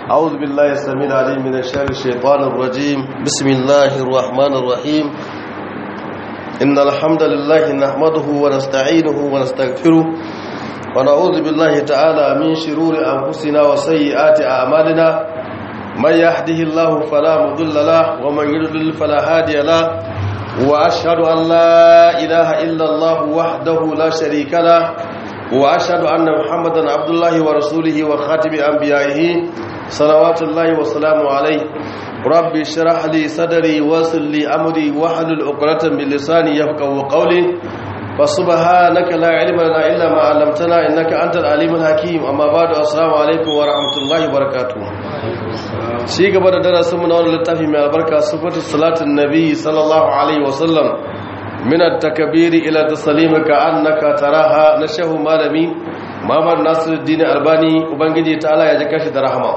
أعوذ بالله السميع العليم من الشر الشيطان الرجيم بسم الله الرحمن الرحيم إن الحمد لله نحمده ونستعينه ونستغفره ونعوذ بالله تعالى من شرور أنفسنا وسيئات أعمالنا من يهده الله فلا مضل له ومن يضلل فلا هادي له وأشهد أن لا إله إلا الله وحده لا شريك له وأشهد أن محمدا عبد الله ورسوله وخاتم أنبيائه صلوات الله وسلامه عليه رب اشرح لي صدري ويسر لي أمري واحلل عقدة من لساني يفقهوا قولي فسبحانك لا علم لنا إلا ما علمتنا إنك أنت العليم الحكيم أما بعد السلام عليكم ورحمة الله وبركاته shi gaba da darasin na wani littafi mai albarka sifatu salatin nabi sallallahu alaihi wasallam min at-takbiri ila taslim ka annaka taraha na shehu malami Muhammad Nasiruddin Albani ubangiji ta Allah ya ji kashi da rahama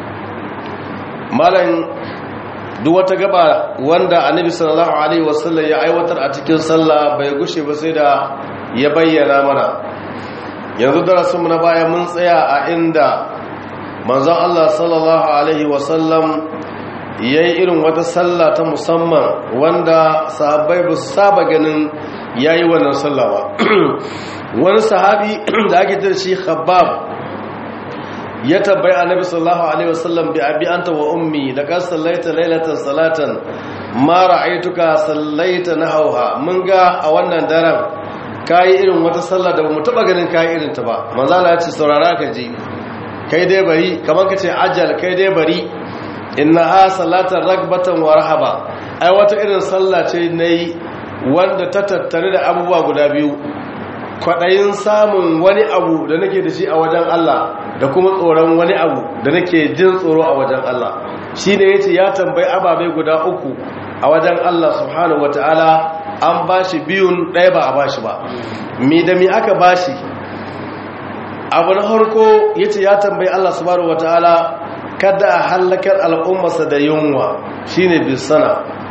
malam duk wata gaba wanda annabi sallallahu alaihi wasallam ya aiwatar a cikin sallah bai gushe ba sai da ya bayyana mana yanzu darasin mu na baya mun tsaya a inda manzon Allah sallallahu Alaihi wasallam ya yi irin wata sallah ta musamman wanda sahabbai ba su saba ganin ya yi wannan sallah ba wani sahabi da ake tar shi khabbab ya tabbai annabi sallallahu alaihi wasallam bi abi anta wa ummi laqad sallaita laylatan salatan ma ra'aytuka sallaita nahawha mun ga a wannan daren kai irin wata sallah da bamu taba ganin kai irin ta ba manzo Allah ya ce saurara ka ji kai dai bari kamar ka ce ajal kai dai bari inna ha salatan ragbatan wa rahaba ai wata irin sallah ce nayi wanda ta tattare da abubuwa guda biyu kwadayin samun wani abu da nake da shi a wajen Allah da kuma tsoron wani abu da nake jin tsoro a wajen Allah shine yace ya tambayi ababai guda uku a wajen Allah subhanahu wataala an bashi biyun ɗaya ba a bashi ba mi da mi aka bashi abu na harko ya ce ya tambayi Allah subhanahu wataala kada a hallakar al'ummarsa da yunwa shine bisana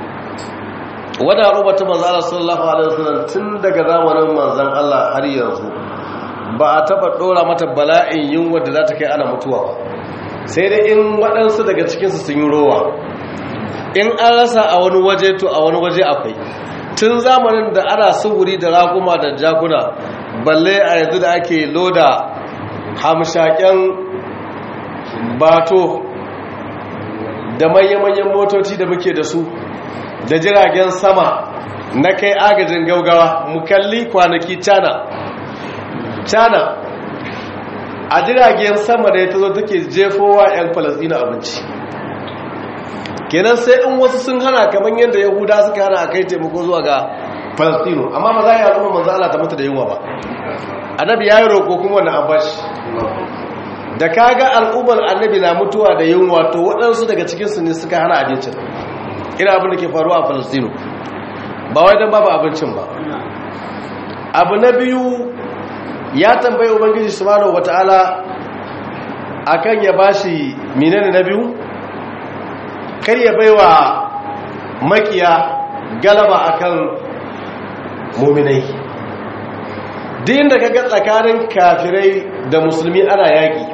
wadda al'ummata manzan Allah sallallahu alaihi wasallam tun daga zamanin manzan Allah har yanzu ba a taba dora mata bala'in yunwa da za ta kai ana mutuwa ba sai dai in waɗansu daga cikinsu sun yi rowa in an rasa a wani waje to a wani waje akwai tun zamanin da ana suguri da raguma da jakuna balle a yanzu da ake loda hamshaken bato da manya-manyan motoci da muke da su da jiragen sama na kai agajin gaugawa mu kalli kwanaki cana cana a jiragen sama da ya ta zo take jefowa 'yan falasina abinci kenan sai in wasu sun hana kamar yadda yahuda suka hana a kai taimako zuwa ga falasino amma ba za a yi al'umma manzo Allah ta mutu da yunwa ba annabi ya yi roƙo kuma wani abashi da kaga al'ummar annabi na mutuwa da yunwa to waɗansu daga cikinsu ne suka hana abincin ina abin da ke faruwa a falastino ba wai don babu abincin ba abu na biyu ya tambayi ubangiji subhanahu wata'ala akan ya bashi menene na biyu kar ya baiwa makiya galaba akan muminai din da kaga tsakanin kafirai da musulmi ana yaki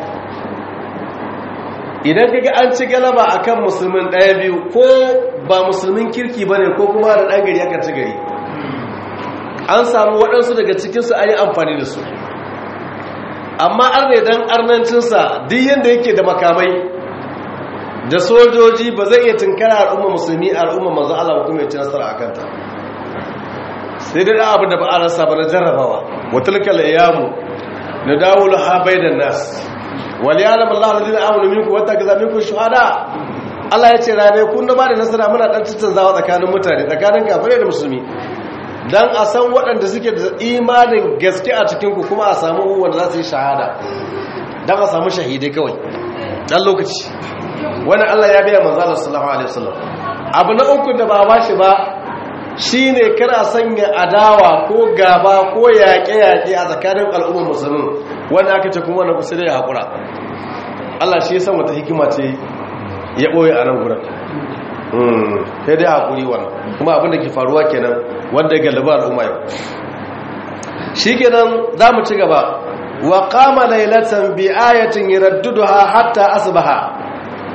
idan kaga an ci galaba akan musulmin ɗaya biyu ko ba musulmin kirki bane ko kuma da ɗan gari aka ci gari an samu waɗansu daga cikinsu an yi amfani da su amma arne dan arnancinsa duk yadda yake da makamai da sojoji ba zai iya tunkara al'umma musulmi al'umma manzo Allah kuma ya ci nasara a kanta sai dai abu da ba a rasa ba na jarrabawa watilkal ayyamu nadawulu ha bainan nas wal ya'lam Allahu alladhina amanu minkum wa takaza minkum shuhada Allah ya ce rane kun da ba da nasara muna dan zawa tsakanin mutane tsakanin kafirai da musulmi dan a san waɗanda suke da imanin gaske a cikin ku kuma a samu wanda za su yi shahada dan a samu shahidai kawai dan lokaci wannan Allah ya biya manzo Allah sallallahu alaihi wasallam abu na uku da ba bashi ba shi ne kana sanya adawa ko gaba ko yaƙe-yaƙe a tsakanin al'ummar musulmin wanda aka ce kuma wanda kusa da ya haƙura Allah shi ya san wata hikima ce ya ɓoye a nan gurin sai dai haƙuri wannan kuma abinda ke faruwa kenan wanda ya galiba al'umma yau shi kenan za mu ci gaba wa kama lailatan bi ayatin yaradduduha hatta asbaha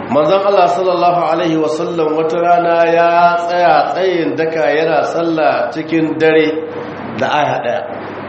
manzon Allah sallallahu alaihi wasallam wata rana ya tsaya tsayin daka yana sallah cikin dare da aya daya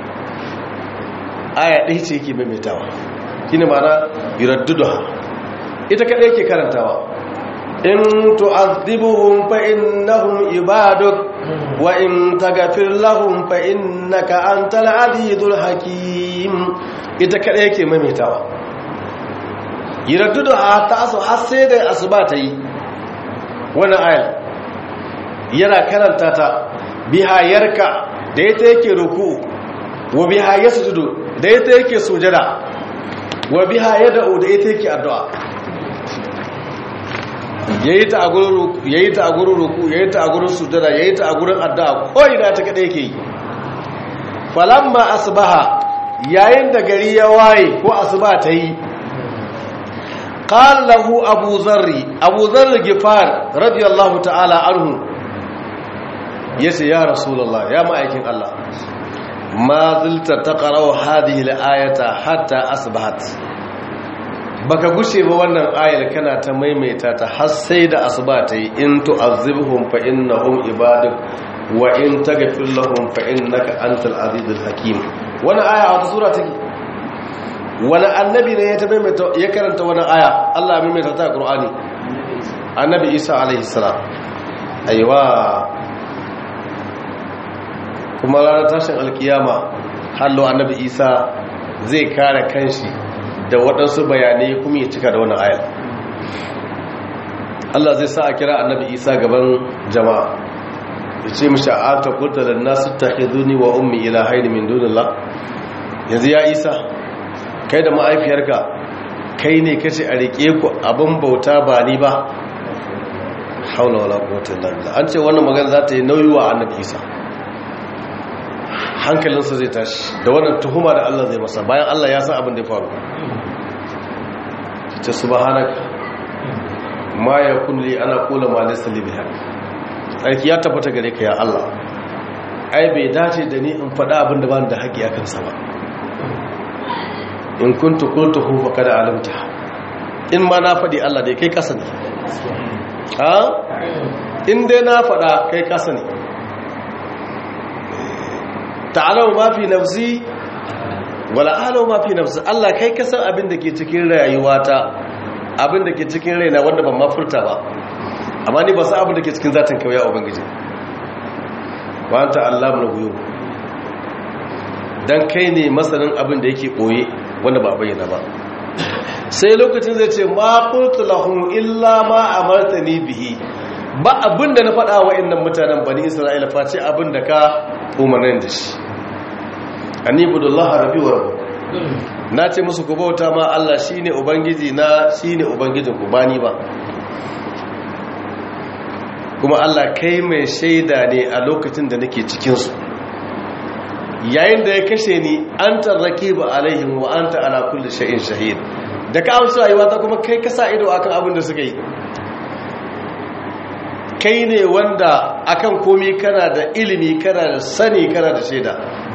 aya ɗaya ce yake maimaitawa shine ma'ana yuradduduha ita kadai yake karantawa in tu'adhibuhum fa innahum ibaduk wa in taghfir lahum fa innaka antal azizul hakim ita kadai yake maimaitawa yuradduduha ta asu har sai da asuba ta yi wannan ayar yana karanta ta biha yarka da ita yake ruku wa biha yasjudu da ita yake sujada wa biha yad'u da ita yake addu'a yayi ta a gurin ruku yayi ta a gurin ruku yayi ta a gurin sujada yayi ta a gurin addu'a ko ina ta kada yake yi falamma asbaha yayin da gari ya waye ko asuba ta yi qala lahu abu zarri abu zarri gifar radiyallahu ta'ala anhu yace ya rasulullah ya ma'aikin Allah ma zilta taqra'u hadhihi al-ayata hatta asbahat baka gushe ba wannan ayar kana ta maimaita ta har sai da asuba ta yi in tu'azzibhum fa innahum ibaduk wa in taghfir lahum fa innaka antal azizul hakim wannan aya a wata sura take wani annabi ne ya ta maimaita ya karanta wannan aya Allah ya maimaita ta Qur'ani annabi Isa alaihi salam aiwa kuma ranar tashin alkiyama hallo annabi Isa zai kare kanshi da waɗansu bayanai kuma ya cika da wani ayar Allah zai sa a kira annabi isa gaban jama'a ya ce mashi a ta kurta da nasu ta hizuni wa ummi ila haini min dunillah yanzu ya isa kai da ma'aifiyarka kai ne kace a riƙe ku abin bauta ba ni ba haula wala quwwata illa billah an ce wannan magana za ta yi nauyi wa annabi isa hankalinsa zai tashi da wannan tuhuma da Allah zai masa bayan Allah ya san abin da ya faru ta subhanaka ma yakun li ana qula ma laysa li biha aiki ya tabbata gare ka ya Allah ai bai dace da ni in faɗa abin da bani da haƙi akan sa ba in kuntu qultuhu faqad alimta in ma na faɗi Allah dai kai kasa ne ha in dai na faɗa kai kasa ne ta'alamu ma fi nafsi wala alamu ma fi nafsi Allah kai ka san abin da ke cikin rayuwata abin da ke cikin raina wanda ban ma furta ba amma ni ba san abin da ke cikin zatin kawai ya ubangiji wa anta allamul ghuyub dan kai ne masanin abin da yake boye wanda ba bayyana ba sai lokacin zai ce ma qultu lahum illa ma amartani bihi ba abin da na faɗa wa innan mutanen bani isra'ila face abin da ka umarnin da shi anibudullaha rabbi wa rabbukum na ce musu ku bauta ma Allah shine ubangiji na shine ubangijin ku bani ba kuma Allah kai mai shaida ne a lokacin da nake cikin su yayin da ya kashe ni anta raqiba alaihim wa anta ala kulli shay'in shahid da ka amsa rayuwa ta kuma kai ka sa ido akan abin da suka yi kai ne wanda akan komai kana da ilimi kana da sani kana da shaida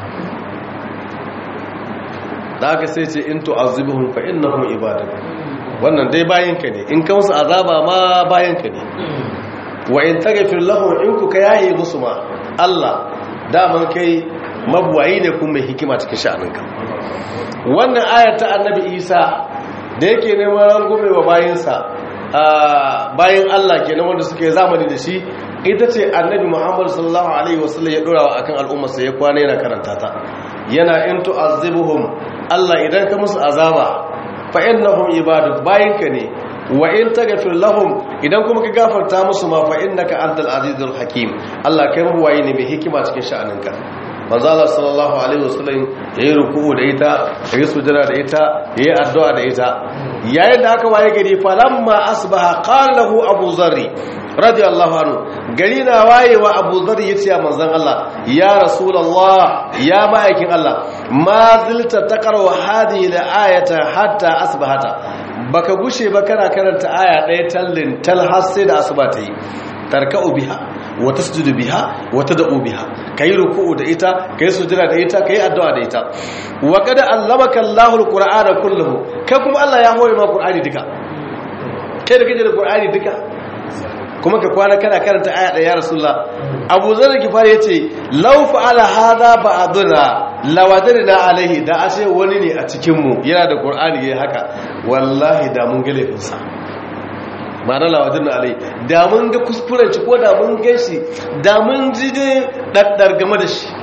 da aka sai ce in tu'azibuhum fa innahum ibaduk wannan dai bayanka ne in ka musu azaba ma bayanka ne wa in taghfir lahum in ku ka yaye musu ma Allah daman kai mabuwayi ne kuma mai hikima cikin sha'aninka wannan ayar ta annabi Isa da yake neman rangume wa bayinsa bayan Allah kenan wanda suke zamani da shi ita ce annabi Muhammad sallallahu alaihi wasallam ya dora akan al'ummarsa ya kwana yana karanta ta yana in tu'azibuhum Allah idan ka musu azaba fa innahum ibaduk bayinka ne wa in taghfir lahum idan kuma ka gafarta musu ma fa innaka antal azizul hakim Allah kai mabuwayi ne mai hikima cikin sha'aninka manzo Allah sallallahu alaihi wasallam yayi ruku'u da ita yayi sujada da ita yayi addu'a da ita yayin da aka waye gari falamma asbaha qala lahu abu zarri radiyallahu anhu gari na wayewa abu zarri yace ya manzon Allah ya rasulullah ya ma'aikin Allah ma zilta taqra hadhihi al-ayata hatta asbahata baka gushe ba kana karanta aya ɗaya tallin tal har sai da asuba ta yi tarka'u biha wa tasjudu biha wa tad'u biha kai ruku'u da ita kai sujada da ita kai addu'a da ita wa qad allamaka Allahu al-Qur'ana kulluhu kai kuma Allah ya hore ma Qur'ani duka kai da kake da qur'ani duka kuma ka kwana kana karanta aya ɗaya ya rasulullah abu zar gifari yace law fa'ala hadha ba'duna lawadarna alaihi da ashe wani ne a cikin mu yana da qur'ani yayi haka wallahi da mun ga laifinsa ma'ana lawadarna alaihi da mun ga kuskuren ci ko da mun gan shi da mun ji dai daddar game da shi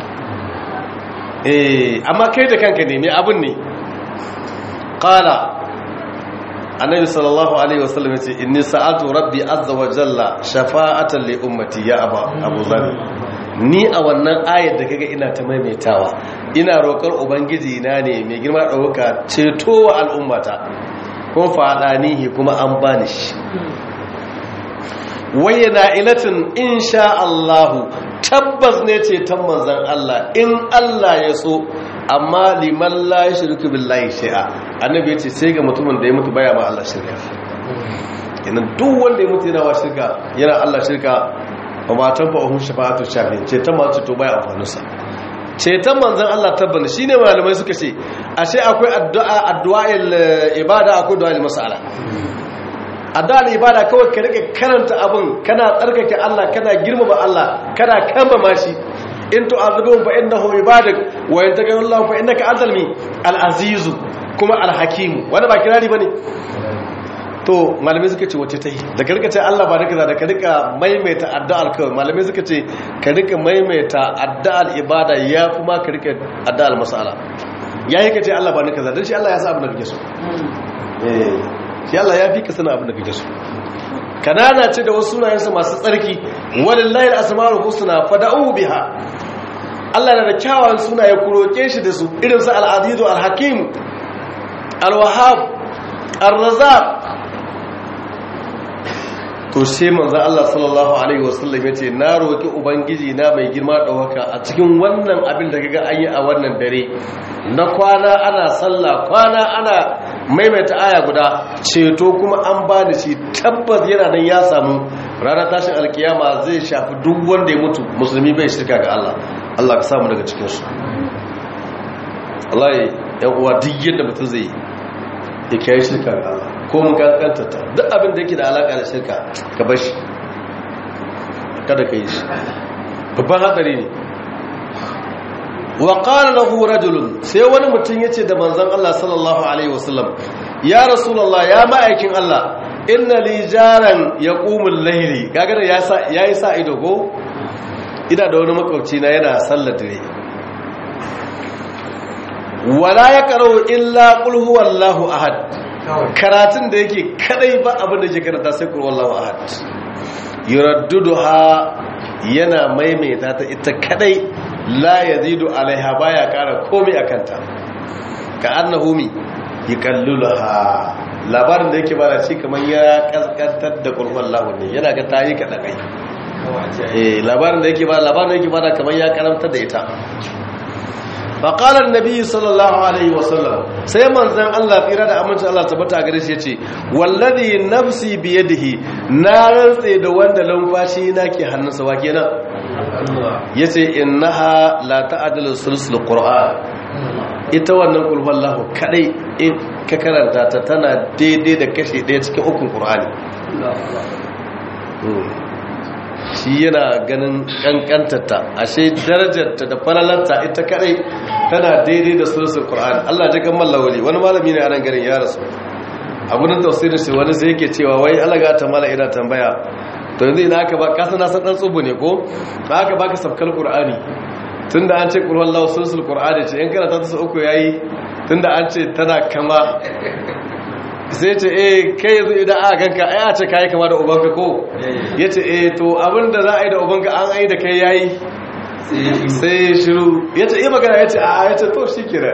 eh amma kai da kanka ne me abun ne qala annabi sallallahu alaihi wasallam yace inni sa'atu rabbi azza wa jalla shafa'atan li ummati ya aba abu zar ni a wannan ayar da kaga ina ta maimaitawa ina roƙar ubangiji na ne mai girma dauka ceto wa al'ummata kun fadanihi kuma an bani shi wayyana ilatin insha Allah tabbas ne ceton manzon Allah in Allah ya so amma liman la shirku billahi shay'a annabi yace sai ga mutumin da ya mutu baya ma Allah shirka idan duk wanda ya mutu yana wa shirka yana Allah shirka ba ma tan fa'u shafa'atu shafi ce ta ma to baya amfani sa ceton manzon Allah tabbana shine malamai suka ce ashe akwai addu'a addu'a'il ibada akwai du'a'il mas'ala addu'ar ibada kawai ka rike karanta abin kana tsarkake Allah kana girmama Allah kana kambama shi in tu'azibuhum fa innahum ibadak wa in taghfirullahu fa innaka antal mi al-aziz kuma al-hakim wanda ba kirari bane to malamai suka ce wace tai da ka rika ce Allah ba naka da ka rika maimaita addu'ar kawai malamai suka ce ka rika maimaita addu'ar ibada ya kuma ka rika addu'ar masala yayi ka ce Allah ba naka da dan shi Allah ya sa abin da kake so eh shi Allah ya fi ka sana abin da kake so kanana ce da wasu sunayensa masu tsarki walillahi al-asmaul husna fad'u biha Allah na da kyawawan sunaye ku roke shi da su irin su al-aziz al-hakim al-wahhab ar-razzaq to sai manzo Allah sallallahu alaihi wasallam yace na roki ubangiji na mai girma dauka a cikin wannan abin da kaga an yi a wannan dare na kwana ana sallah kwana ana maimaita aya guda ceto kuma an bani shi tabbas yana nan ya samu ranar tashin alkiyama zai shafi duk wanda ya mutu musulmi bai shirka ga Allah Allah ka samu daga cikin su Allah ya uwa duk yadda mutum zai ya kai shirka ga Allah ko mun kankanta ta duk abin da yake da alaka da shirka ka bar shi kada ka yi shi babban hatsari ne wa qala lahu rajulun sai wani mutum yace da manzon Allah sallallahu alaihi wasallam ya rasulullah ya ma'aikin Allah inna li jaran yaqumul layli kaga da yayi sa ido go ina da wani makwabci na yana sallar dare wala yaqra'u illa qul huwallahu ahad karatun da yake kadai ba abin da ke karanta sai qul huwallahu ahad yuradduduha yana maimaita ta ita kadai la yazidu alaiha baya kara komai akan ta ka annahu mi yakallulaha labarin da yake bada shi kamar ya kaskantar da qur'an lahu ne yana ga tayi kada kai eh labarin da yake bada labarin da yake bada kamar ya karamtar da ita فقال النبي صلى الله عليه وسلم sai manzon Allah tsira da amincin Allah tabbata gare shi yace wallazi nafsi biyadihi na rantse da wanda lumfashi na ke hannunsa wa kenan yace innaha la ta'dilu sulsul qur'an ita wannan qul huwallahu kadai in ka karanta ta tana daidai da kashi daya cikin ukun qur'ani shi yana ganin kankantarta ashe darajarta da falalarta ita kadai tana daidai da suratul qur'an Allah ya kan mallawali wani malami ne a nan garin ya rasu abun da tafsirin shi wani sai yake cewa wai Allah ga ta mala ina tambaya to yanzu ina aka ba ka sana san dan tsubu ne ko ka aka baka sabkal qur'ani tunda an ce qul huwallahu suratul qur'ani ce in kana ta su uku yayi tunda an ce tana kama sai ce eh kai yanzu idan aka ganka ai a ce kai kama da ubanka ko yace eh to abinda za a yi da ubanka an ai da kai yayi sai shiru yace eh magana yace a yace to shikira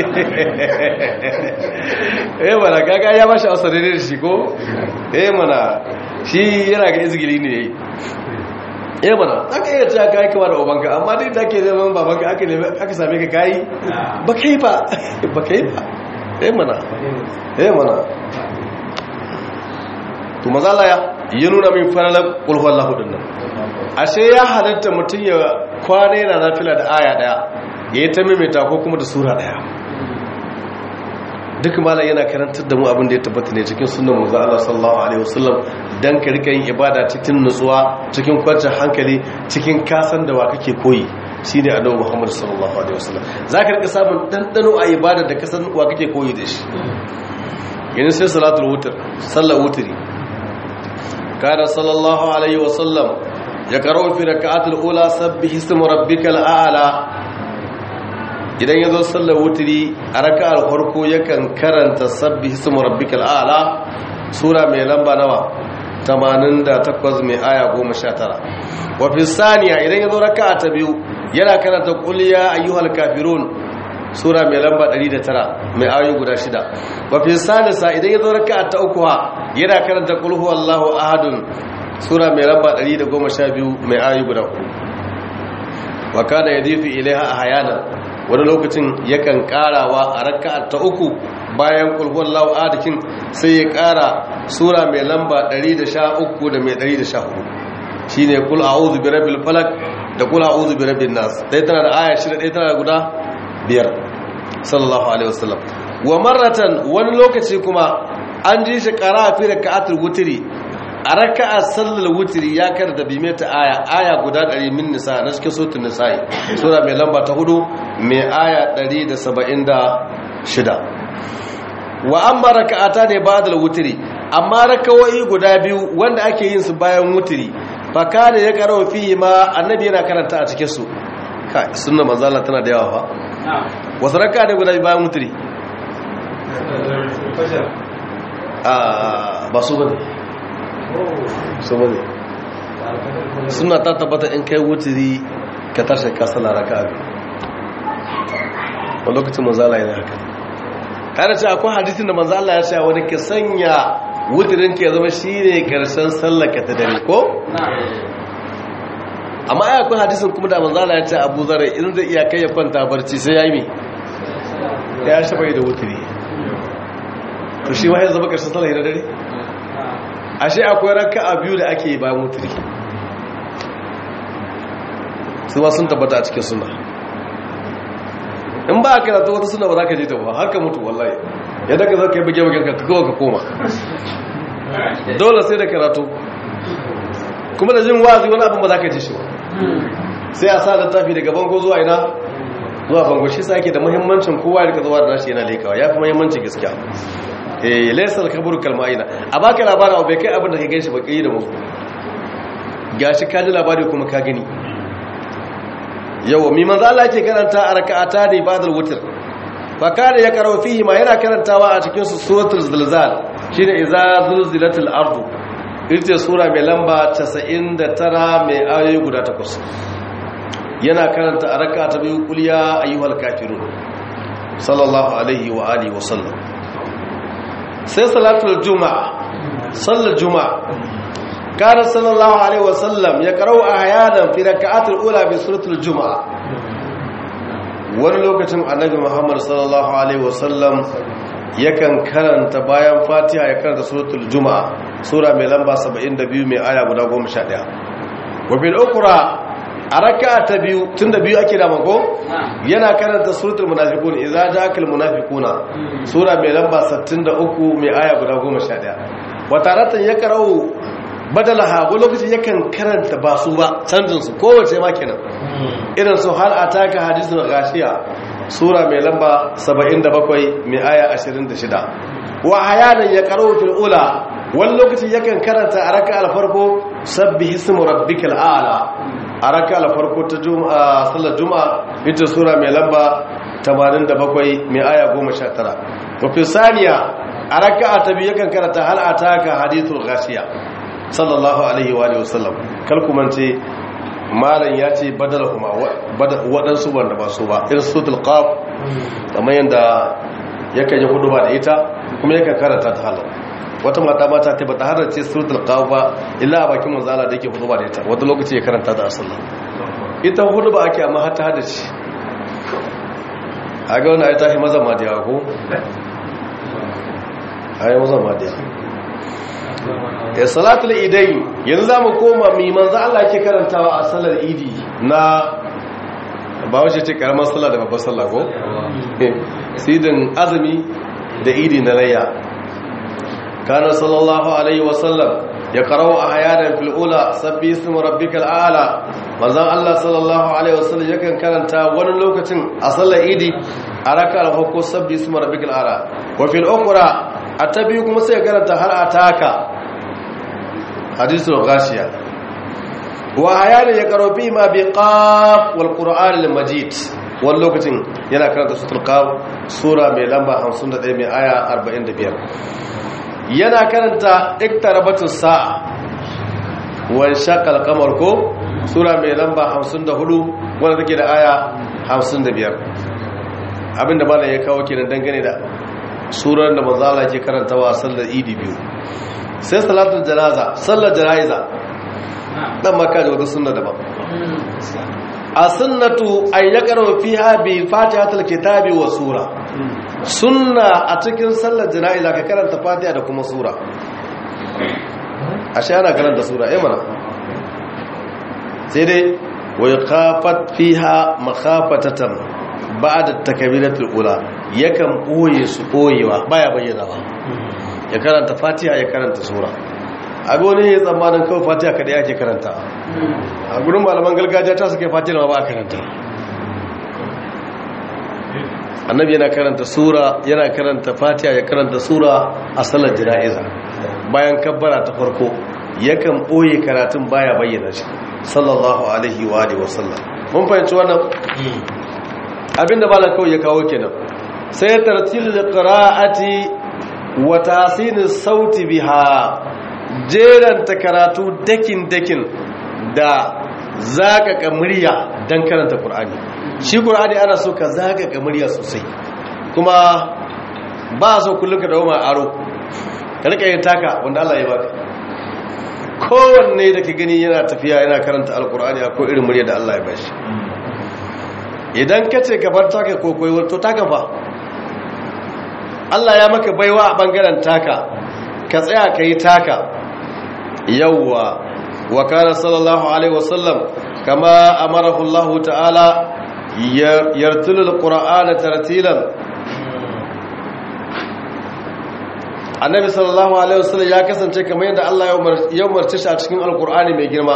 eh mana gaga ya bashi asare da shi ko eh mana shi yana ga izgili ne yayi eh mana aka iya cewa kai kama da ubanka amma duk da ke zaman babanka aka aka same ka kai ba kai ba ba kai ba eh mana eh mana to mazala ya yi nuna min falalar ƙulhuwar lahudin nan ashe ya halatta mutum ya kwana yana nafila da aya daya ya yi ta maimaita ko kuma da sura daya duk malam yana karantar da mu abin da ya tabbata ne cikin sunnan manzo Allah sallallahu alaihi wasallam dan ka rika yin ibada cikin nutsuwa cikin kwanciyar hankali cikin kasan da wa kake koyi shine annabi Muhammad sallallahu alaihi wasallam zaka rika samun dandano a ibada da kasan wa kake koyi da shi yanzu sai salatul wutr sallar wutri kana sallallahu alaihi wasallam ya karo fi rak'atul ula sabbih isma rabbikal a'la idan ya zo sallar wuturi a raka'ar farko yakan karanta sabbi hismu rabbikal a'la sura mai lamba nawa 88 mai aya 19 wa fi saniya idan ya zo raka'a ta biyu yana karanta qul ya ayyuhal kafirun sura mai lamba 109 mai ayoyi guda shida wa fi salisa idan ya zo raka'a ta uku yana karanta qul huwallahu ahadun sura mai lamba 112 mai ayoyi guda uku wa kana yadifu ilaiha ahyana wani lokacin yakan karawa a raka'a ta uku bayan kulhuwar la'adakin sai ya kara sura mai lamba 113 da mai 114 shi ne kul a'udhu bi rabbil falak da kul a'udhu bi rabbin nas dai tana da aya shida dai tana da guda biyar sallallahu alaihi wasallam wa marratan wani lokaci kuma an ji shi kara fi raka'atul wutri a raka'ar sallar wutiri ya karanta bi mata aya aya guda 100 min nisa na cikin suratul nisa'i sura mai lamba ta hudu mai aya 176 wa amma raka'ata ne ba'da wutiri amma raka'o'i guda biyu wanda ake yin su bayan wutiri fa kana ya karawa fihi ma annabi yana karanta a cikin su kai sunna manzo Allah tana da yawa fa wasu raka'a ne guda biyu bayan wutiri a ba su bane saboda suna ta tabbata in kai wuturi ka tashi ka sala raka abi a lokacin manzala yana haka kada ce akwai hadisin da manzala ya ce wani ka sanya wuturin ka ya zama shi ne karshen sallaka ta dare ko? amma ai akwai hadisin kuma da manzala ya ce abu zara in zai iya kai ya kwanta barci sai ya yi mi ya shafa da wuturi to shi wahai zama karshen sallaka ta dare? ashe akwai raka'a biyu da ake ba mutri su ba sun tabbata a cikin suna in ba a karatu wata suna ba za ka je ta ba haka mutu wallahi yadda ka zaka yi bage bagen ka kawo ka koma dole sai da karatu kuma da jin wazi wani abin ba za ka ji shi ba sai a sa littafi daga bango zuwa ina zuwa bango shi sa ake da muhimmancin kowa ya rika zuwa da nashi yana lekawa ya fi muhimmancin gaskiya eh laysal kabur kalmaina a baka labarin abu bai kai abin da ka gani shi ba kai da musu gashi ka ji labari kuma ka gani yawa mi manzo Allah yake karanta a raka'ata ne ba'dal witr fa kana ya karo fihi ma yana karantawa a cikin su suratul zilzal shine idza zulzilatil ardu ita sura mai lamba 99 mai ayoyi guda takwas yana karanta a raka'ata biyu qul ya ayyuhal kafirun sallallahu alaihi wa alihi wa sallam sai salatul juma'a sallar juma'a kana sallallahu alaihi wasallam ya karau ahyanan fi rak'atul ula bi suratul juma'a wani lokacin annabi muhammad sallallahu alaihi wasallam yakan karanta bayan fatiha ya karanta suratul juma'a sura mai lamba 72 mai aya guda 11 wa bil ukra a raka'a ta biyu tunda biyu ake da mako yana karanta suratul munafiqun idza ja'akal munafiquna sura mai lamba 63 mai aya guda 11 wa taratan ya karau badalaha ko lokaci yakan karanta ba su ba canjin su kowace ma kenan irin su hal ataka hadithul ghashiya sura mai lamba 77 mai aya 26 wa hayanan ya karau fil ula wani lokaci yakan karanta a raka'ar farko sabbi ismu rabbikal a'la a raka alfarko ta sallar juma'a ita sura mai lamba 87 mai aya 19 wafi saniya a raka a tabi yakan karata hal'ata ka hadithul gashiya sallallahu alaihi wa sallam kalkumance malam ya ce badala kuma waɗansu wanda ba su ba irin sutul qaf kamar yadda yakan yi hudu ba da ita kuma yakan karanta ta halar wata mata mata ta bata harar ce suratul qaf ba illa a bakin manzo Allah da yake hudu ba da ita wata lokaci ya karanta da sallah ita hudu ba ake amma har ta hada shi a ga wani ayata shi maza ma da yawa ko ayi maza ma da yawa ya salatul idai yanzu za mu koma mai manzo Allah ke karantawa a salar idi na ba wace ce karamar sallah da babbar sallah ko sidin azumi da idi na layya kana sallallahu alaihi wasallam ya karawa a hayanan fil'ula sabbi ismu rabbikal a'la manzon Allah sallallahu alaihi wasallam yakan karanta wani lokacin a sallar idi a raka'ar farko sabbi ismu rabbikal a'la wa fil ukhra atabi kuma sai karanta har ataka hadisul ghashiya wa hayanan ya karo fi ma bi qaf wal qur'an al majid wani lokacin yana karanta suratul qaf sura mai lamba 51 mai aya 45 yana karanta iktarabatus sa'a wan shaqal qamar ko sura mai lamba 54 wanda take da aya 55 abinda malam ya kawo kenan dangane da surar da manzo Allah ke karantawa a sallar idi biyu sai salatul janaza sallar janaiza dan maka da wata sunna daban a sunnatu ay yaqra fiha bi fatihatul kitabi wa sura sunna a cikin sallar jana'iza ka karanta fatiha da kuma sura ashe ana karanta sura eh mana sai dai wa yaqafat fiha makhafatatan ba'da takbiratul ula yakan boye su boyewa baya bayyana ba ya karanta fatiha ya karanta sura a gone ya tsammanin kawai fatiha kada yake karanta a gurin malaman gargajiya ta suke fatiha ba a karanta annabi yana karanta sura yana karanta fatiha ya karanta sura a salar jana'iza bayan kabbara ta farko yakan boye karatun baya bayyana shi sallallahu alaihi wa alihi wasallam mun fahimci wannan abinda malam kawai ya kawo kenan sai tartilul qira'ati wa tasinis sauti biha jeranta karatu dakin dakin da zaka murya dan karanta qur'ani shi qur'ani ana so ka zaka murya sosai kuma ba so kullum ka dawo ma aro ka rika yin taka wanda Allah ya baka kowanne da ka gani yana tafiya yana karanta alqur'ani akwai irin murya da Allah ya bashi idan ka ce ka bar taka ko koyi to taka fa Allah ya maka baiwa a bangaren taka ka tsaya ka yi taka yawwa wa kana sallallahu alaihi wasallam kama amarahu Allah ta'ala yartulul qur'ana tartilan annabi sallallahu alaihi wasallam ya kasance kamar yadda Allah ya umarci shi a cikin alqur'ani mai girma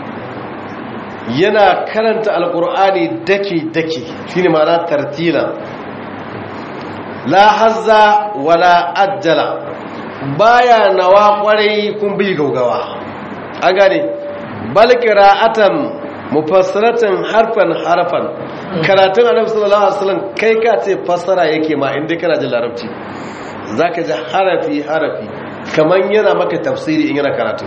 yana karanta alqur'ani daki daki shine ma'ana tartilan la hazza wala ajjala baya nawa kwarai kun bi gaugawa an gane bal qira'atan mufassaratan harfan harfan karatun annabi sallallahu alaihi wasallam kai ka ce fassara yake ma inda kana jin larabci zaka ji harafi harafi kaman yana maka tafsiri in yana karatu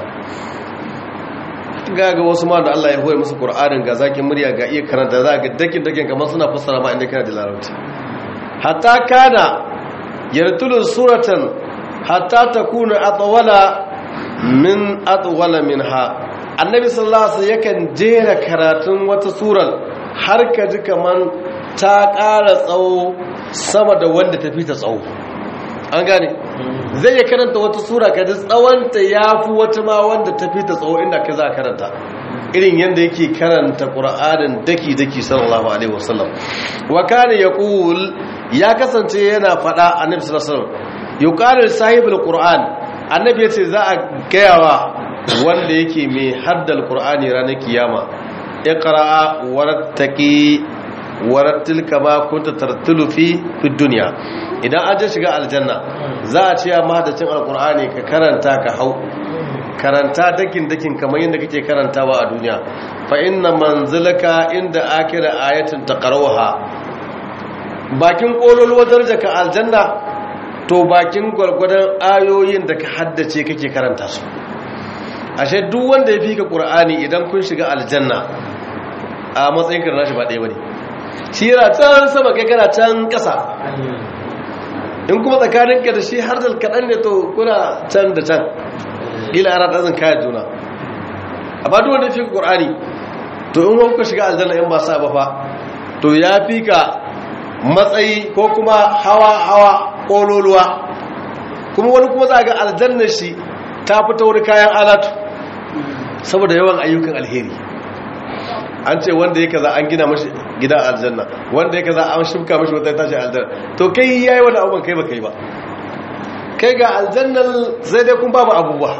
ga ga wasu ma da Allah ya hoye musu Qur'anin ga zakin murya ga iya karanta za ga dakin dakin kamar suna fassara ma inda kana jin larabci hatta kana yartulu suratan hatta takuna atwala min atwala minha annabi sallallahu alaihi wasallam yakan jera karatun wata surar har ka ji kaman ta ƙara tsawo sama da wanda ta fita tsawo an gane zai ya karanta wata sura ka ji tsawonta ya fi wata ma wanda ta fita tsawo inda ka za karanta irin yadda yake karanta ƙura'anin daki-daki sallallahu alaihi wasallam wa kane ya ƙul ya kasance yana faɗa annabi sallallahu alaihi wasallam yuqalu sahibul qur'an annabi yace za a gayawa wanda yake mai haddal qur'ani ranar kiyama iqra warattaqi warattil kama kunta tartilu fi fid dunya idan an je shiga aljanna za a ce ya mahaddacin alqur'ani ka karanta ka hau karanta dakin dakin kamar yadda kake karantawa a duniya fa inna manzilaka inda akira ayatin taqrawha bakin kololuwar darajarka aljanna to bakin gwargwadon ayoyin da ka haddace kake karanta su ashe duk wanda ya fi ka ƙur'ani idan kun shiga aljanna a matsayin karna shi ba ɗaya ba ne shi yana can sama kai kana can ƙasa in kuma tsakaninka da shi har da kaɗan ne to kuna can da can gila ana ɗazin kayan juna a ba duk wanda ya fi ka ƙur'ani to in wani ka shiga aljanna in ba sa ba fa to ya fi ka matsayi ko kuma hawa-hawa ƙololuwa kuma wani kuma za ga aljannar shi ta fita wani kayan alatu saboda yawan ayyukan alheri an ce wanda ya kaza an gina mashi gidan aljanna wanda ya kaza an shimka mashi wata tashi aljanna to kai yayi wani abubuwan kai ba kai ba kai ga aljannan sai dai kun babu abubuwa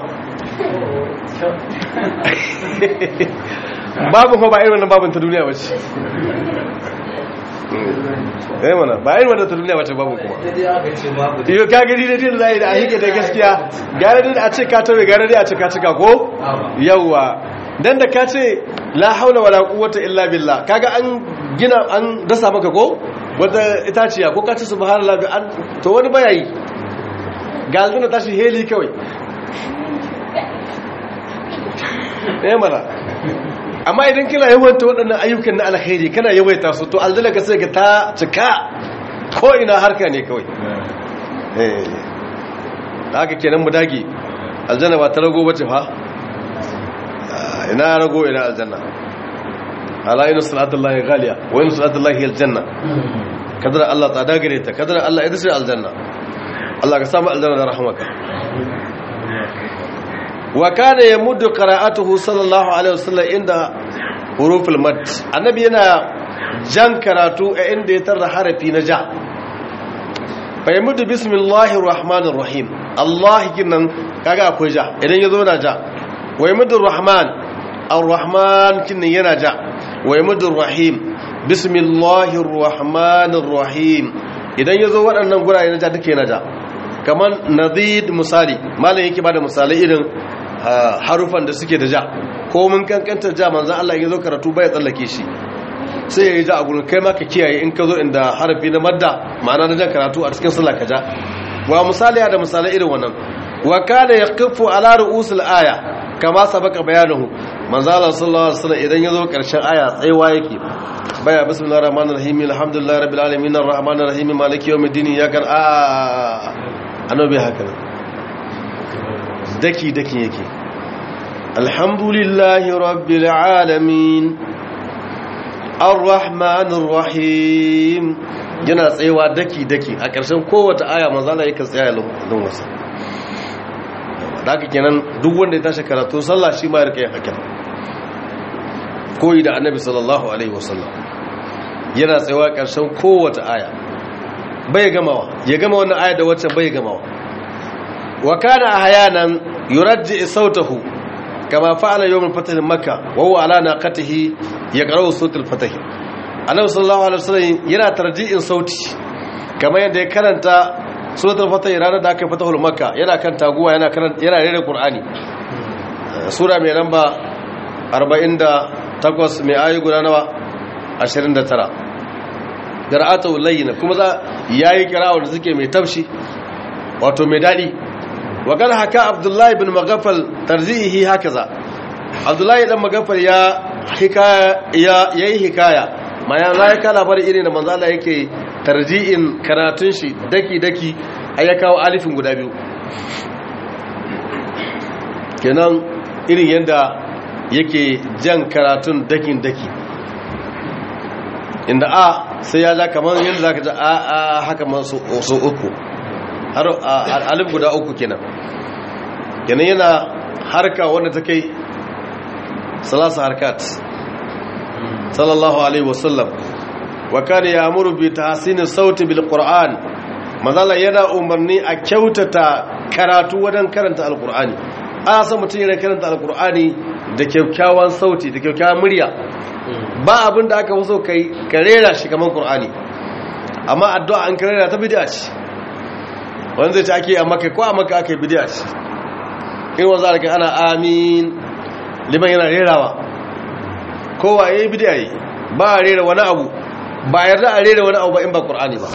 babu ko ba irin wannan babin ta duniya ba ce eh mana ba irin wannan ta duniya ba ce babu kuma iyo ka gani da din zai da a hike da gaskiya gare da a ce ka tawe gare da a ce ka cika ko yawa dan da ka ce la haula wala quwwata illa billah kaga an gina an dasa maka ko wata itaciya ko ka ce subhanallah an to wani bayayi ga aljanna tashi heli kawai eh mana amma idan kina yawaita waɗannan ayyukan na alkhairi kana yawaita su to aljanna ka sai ka ta cika ko ina harka ne kawai eh haka kenan mu dage aljanna ba ta rago bace fa ina rago ina aljanna ala ina salatullahi ghaliya wa ina salatullahi aljanna kadar Allah ta dagare ta kadar Allah ita ce aljanna Allah ka samu aljanna da rahmaka wa kana yamuddu qira'atuhu sallallahu alaihi wasallam inda huruful mad annabi yana jan karatu a inda ya tarra harafi na ja fa yamuddu bismillahir rahmanir rahim Allah kinan kaga akwai ja idan yazo na ja wa yamuddu rahman ar-rahman kinan yana ja wa yamuddu rahim bismillahir rahmanir rahim idan yazo waɗannan guraye na ja duke na ja kamar nadid misali malam yake bada misalai irin harufan da suke da ja ko mun kankanta ja manzan Allah ya zo karatu bai tsallake shi sai ya yi ja a gurin kai ma ka kiyaye in ka zo inda harafi na madda ma'ana na jan karatu a cikin sallah ka ja wa misali da misalai irin wannan wa kana yaqifu ala ru'usil aya kama sabaka bayanuhu manzan Allah sallallahu alaihi wasallam idan ya zo karshen aya tsaiwa yake baya bismillahir rahmanir rahim alhamdulillahi rabbil alamin arrahmanir rahim maliki yawmiddin ya kan a annabi haka ne daki daki yake alhamdulillahi rabbil alamin arrahmanir rahim yana tsayawa daki daki a ƙarshen kowace aya manzala yake tsaya don wasa daga kenan duk wanda ya tashi karatu sallah shi ma ya rika yin hakan koyi da annabi sallallahu alaihi wasallam yana tsayawa ƙarshen kowace aya bai gamawa ya gama wannan aya da wacce bai gamawa wa kana ahyanan yurajji sautahu kama fa'ala yawm al-fath makkah wa huwa ala naqatihi yaqra'u sawt al-fath annabi sallallahu alaihi wasallam yana tarji'in sauti kamar yadda ya karanta suratul fath ranar da aka fatahul makkah yana kan taguwa yana karanta yana rere qur'ani sura mai lamba 48 mai ayi guda nawa 29 qira'atu layyin kuma za yayi qira'a da suke mai tafshi wato mai dadi wa kan haka abdullahi bin magafal tarzihi hakaza abdullahi dan magafal ya hikaya ya yayi hikaya ma ya zai ka labarin irin da manzo Allah yake tarji'in karatun shi daki daki ai ya kawo alifin guda biyu kenan irin yanda yake jan karatun dakin daki inda a sai ya ja kamar yadda zaka ji a a haka masu uku har alif guda uku kenan kenan yana harka wanda ta kai salasa harkat sallallahu alaihi wasallam wa kana ya'muru bi tahsini sauti bil qur'an mazala yana umarni a kyautata karatu wajen karanta alqur'ani a san mutum yana karanta alqur'ani da kyakkyawan sauti da kyakkyawan murya ba abin da aka so kai karera shi kamar qur'ani amma addu'a an karera ta bid'a ce wanda zai ci ake a maka ko a maka aka yi bidiyar shi in wanzu a ana amin liman yana rerawa kowa ya yi bidiyar yi ba a rera wani abu ba a yarda a rera wani abu ba in ba ƙur'ani ba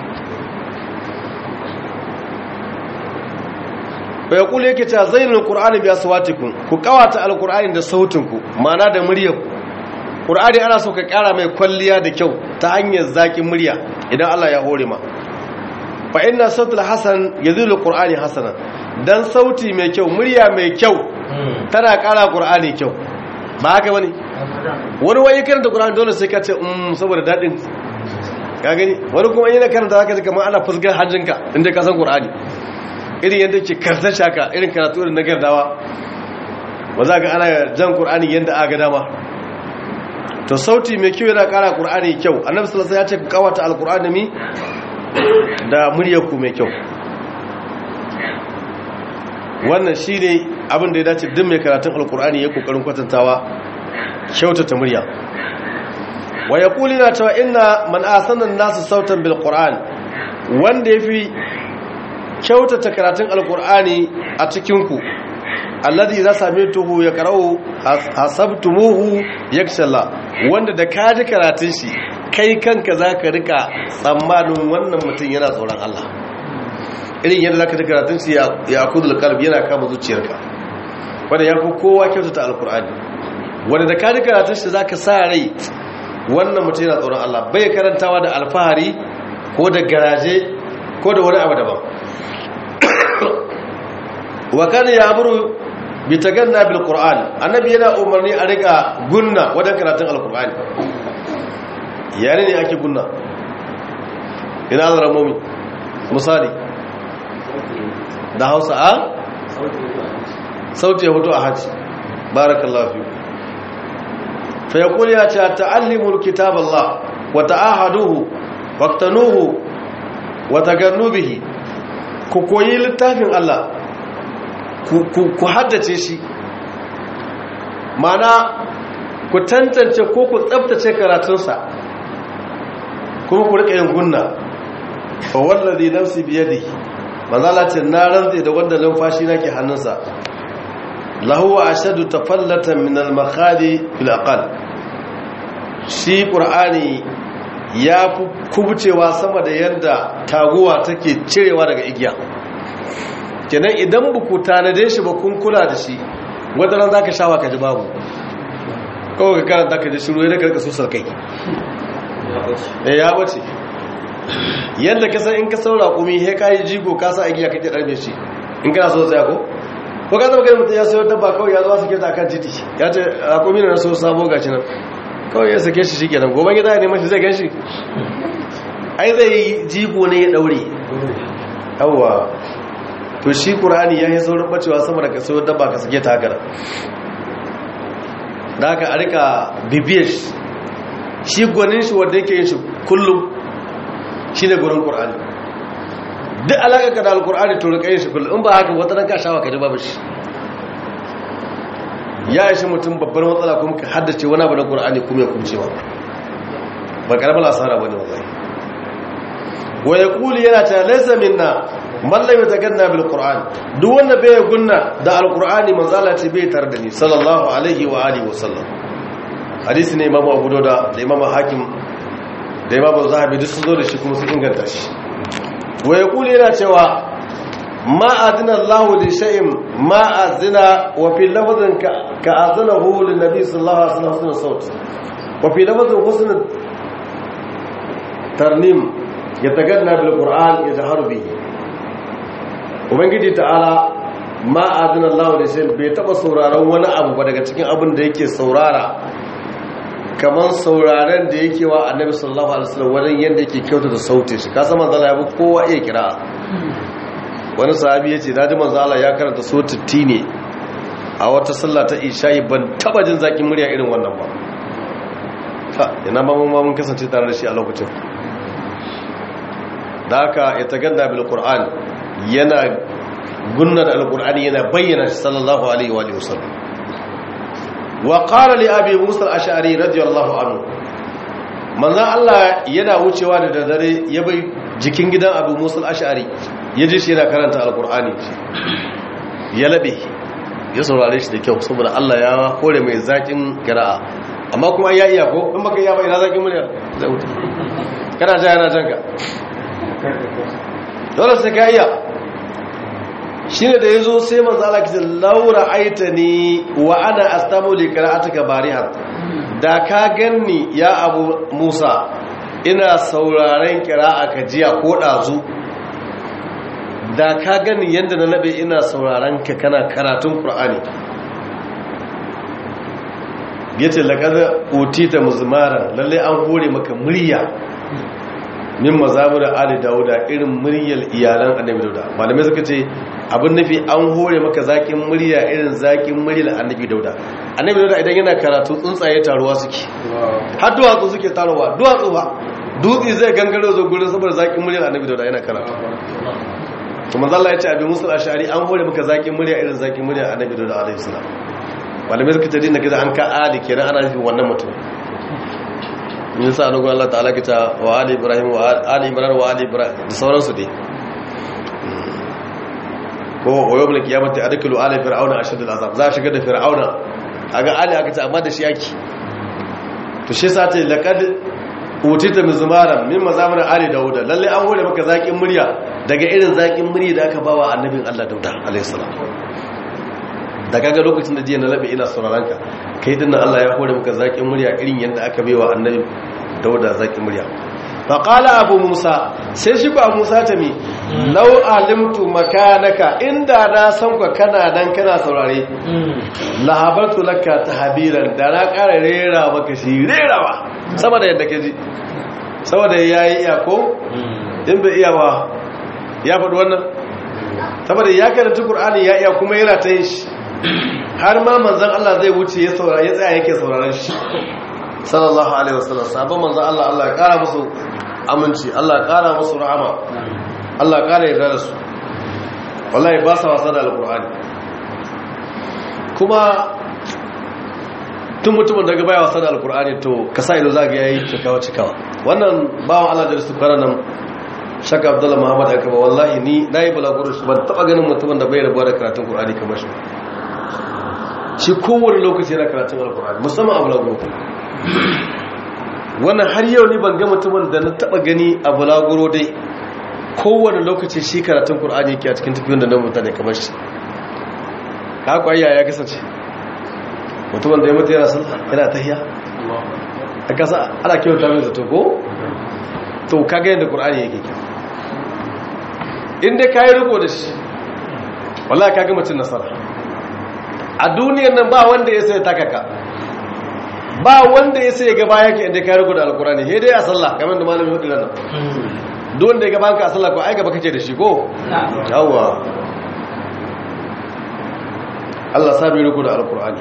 bai kula yake cewa zainin ƙur'ani biya su watikun ku kawata alƙur'ani da sautinku mana da muryar ƙur'ani ana so ka ƙara mai kwalliya da kyau ta hanyar zaƙin murya idan allah ya hore ma fa inna sautul hasan yazilu qur'ani hasana dan sauti mai kyau murya mai kyau tana kara qur'ani kyau ba haka bane wani wai karanta qur'ani dole sai ka ce um saboda dadin ka gani wani kuma yana karanta zaka ji kamar ana fusgar hanjinka inda ka san qur'ani irin yadda ke karanta shaka irin karatu irin na gardawa ba za ka ana jan qur'ani yadda aka dama to sauti mai kyau yana kara qur'ani kyau annabi sallallahu alaihi wasallam ya ce ku kawata alqur'ani mi da muryarku mai kyau wannan shine abin da ya dace duk mai karatun alqur'ani ya kokarin kwatantawa kyautata murya wa yaqulu na cewa inna man asana nasu sautan bil qur'an wanda yafi kyautata karatun alqur'ani a cikin ku alladhi idza samituhu yaqra'u hasabtumuhu yakshalla wanda da kaji karatun shi kai kanka zaka rika tsammanin wannan mutum yana tsoron Allah irin yadda zaka ji karatun shi ya akudul qalbi yana kama zuciyarka wanda yafi kowa kyautata alqur'ani wanda da kaji karatun shi zaka sa rai wannan mutum yana tsoron Allah bai karantawa da alfahari ko da garaje ko da wani abu daban wa kana ya'muru bi taganna bil qur'an annabi yana umarni a rika gunna wajen karatun alqur'ani yare ne ake gunna ina azra mumi misali da Hausa a sauti ya hutu a haji barakallahu fi fa yaqulu ya ta ta'allimul kitaballah wa ta'ahaduhu waqtanuhu wa tagannu bihi ku koyi littafin Allah ku haddace shi mana ku tantance ko ku tsabtace karatunsa kuma ku rika yin gunna fa wallazi nafsi biyadihi manzala ce na rantse da wanda numfashi nake hannunsa lahu ashadu tafallatan min al-makhadi fil aqal shi qur'ani ya fi kubcewa sama da yadda taguwa take cirewa daga igiya kenan idan buku tanade shi ba kun kula da shi wata ran zaka shawa ka ji babu kawai ka karanta ka ji shiru ya karka susar kai eh ya bace yadda ka san in ka saura kumi he kai jigo ka sa igiya kake darbe shi in kana so tsaya ko ko ka zama kai mutum ya sayo dabba kawai ya zo sake ta kan titi ya ce a kumi na so sabo gashi nan kawai ya sake shi shikenan gobe gida ya neman shi zai gan shi ai zai jigo ne ya daure yawwa to shi ƙur'ani ya yi saurin bacewa sama da kaso dabba ka sake takara da aka a rika bibiyar shi shi gwanin shi wanda yake yin shi kullum shi ne gwanin ƙur'ani duk alaƙa ka da alƙur'ani to rika yin shi kullum in ba haka wata nan ka shawa ka ji babu shi ya yi shi mutum babbar matsala kuma ka haddace wani abu na ƙur'ani kuma ya kumcewa ba ƙarfin asara ba ne wallahi wa ya kuli yana ta laisa minna mallam ya taganna bil qur'an duk wanda bai gunna da alqur'ani manzala ce bai tar da ni sallallahu alaihi wa alihi wasallam hadisi ne imamu abu dauda da imamu hakim da imamu zahabi duk sun zo da shi kuma sun inganta shi wa yaqulu yana cewa ma adina Allah li shay'in ma azina wa fi lafzin ka azanahu lin nabi sallallahu alaihi wasallam husnul saut wa fi lafzin husnul tarnim yataganna bil qur'an yajharu bihi ubangiji ta'ala ma adina Allah da shi bai taba sauraron wani abu ba daga cikin abin da yake saurara kamar sauraren da yake wa annabi sallallahu alaihi wasallam wajen yanda yake kyauta da sautin shi kasan manzo Allah ya bi kowa iya kira wani sahabi yace naji manzo Allah ya karanta sautin tine a wata sallah ta isha'i ban taba jin zakin murya irin wannan ba ha ina ma mun mun kasance tare da shi a lokacin da haka ya tagadda bil qur'an yana gunnar alkur'ani yana bayyana sallallahu alaihi wa sallam wa qala li abi musa al-ash'ari radiyallahu anhu manzo Allah yana wucewa da dare ya bai jikin gidan abu musa al-ash'ari yaji shi yana karanta alkur'ani ya labe ya saurare shi da kyau saboda Allah ya kore mai zakin qira'a amma kuma ya iya ko in baka iya ba ina zakin murya zai wuce kana ja yana janka dole sai ka iya shi ne da ya zo sai manzala kisa laura aita ni wa ana astamu li qira'atuka barihan da ka ganni ya abu musa ina sauraren qira'a ka jiya ko dazu da ka ganni yanda na nabe ina sauraren ka kana karatun qur'ani yace laqad utita muzmara lalle an hore maka murya min mazamur ali dauda irin muryar iyalan annabi dauda malamai suka ce abin nufi an hore maka zakin murya irin zakin muryar annabi dauda annabi dauda idan yana karatu tsuntsaye taruwa suke har duwatsu suke taruwa duwatsu ba dutse zai gangaro zo gurin saboda zakin muryar annabi dauda yana karatu to manzo Allah ya ce abin musul ashari an hore maka zakin murya irin zakin murya annabi dauda alaihi salam malamai suka ce dinna kaza an ka ali kenan ana nufin wannan mutum yin sa nugun Allah ta'ala kita wa ali ibrahim wa ali imran wa ali ibrahim da sauransu dai ko wayo bil kiyamati adkulu ala fir'auna ashadul azab za a shiga da fir'auna aga ali aka ce amma da shi yake to shi yasa ta laqad utita min zumaran min mazamir ali dauda lalle an hore maka zakin murya daga irin zakin murya da aka bawa annabin Allah dauda alayhi salam da kaga lokacin da jiya na labe ina sauraron ka kai dinnan Allah ya hore maka zakin murya irin yanda aka baiwa annabi dauda zakin murya fa qala abu musa sai shi ba musa ta mi law alimtu makanaka inda na san ka kana dan kana saurare lahabartu laka tahbiran da na ƙara rera maka shi rerawa saboda yadda kaji saboda yayi iya ko in bai iya ba ya faɗi wannan saboda ya karanta Qur'ani ya iya kuma yana ta yin shi har ma manzon Allah zai wuce ya saurara ya tsaya yake sauraron shi sallallahu alaihi wasallam sabon manzon Allah Allah ya kara musu aminci Allah ya kara musu rahama Allah ya kara yarda da su wallahi ba sa wasa da alqur'ani kuma tun mutumin daga baya wasa da alqur'ani to ka sa ido zaka yayi cikawa cikawa wannan bawan Allah da su nan shaka abdullahi muhammad ya kaba wallahi ni na yi balaguro shi ban taba ganin mutumin da bai rabuwa da karatun kur'ani kamar shi shi kowane lokaci yana karatun alkur'ani musamman a balaguro wannan har yau ni ban ga mutumin da na taba gani a balaguro dai kowane lokaci shi karatun kur'ani yake a cikin tafiyon da na mutane kamar shi haka ayya ya kasance mutumin da ya mutu yana sallah yana tahiya a kasa ana kyauta mai zato ko to kaga yadda qur'ani yake kyau inda kayi riko da shi wallahi kaga mutun nasara a duniyar nan ba wanda ya sai takaka ba wanda ya sai gaba yake inda kayi riko da alqur'ani he dai a sallah kamar da malamin hudu nan duk wanda ya gaba ka a sallah ko ai gaba kace da shi ko yawa Allah sabi riko da alqur'ani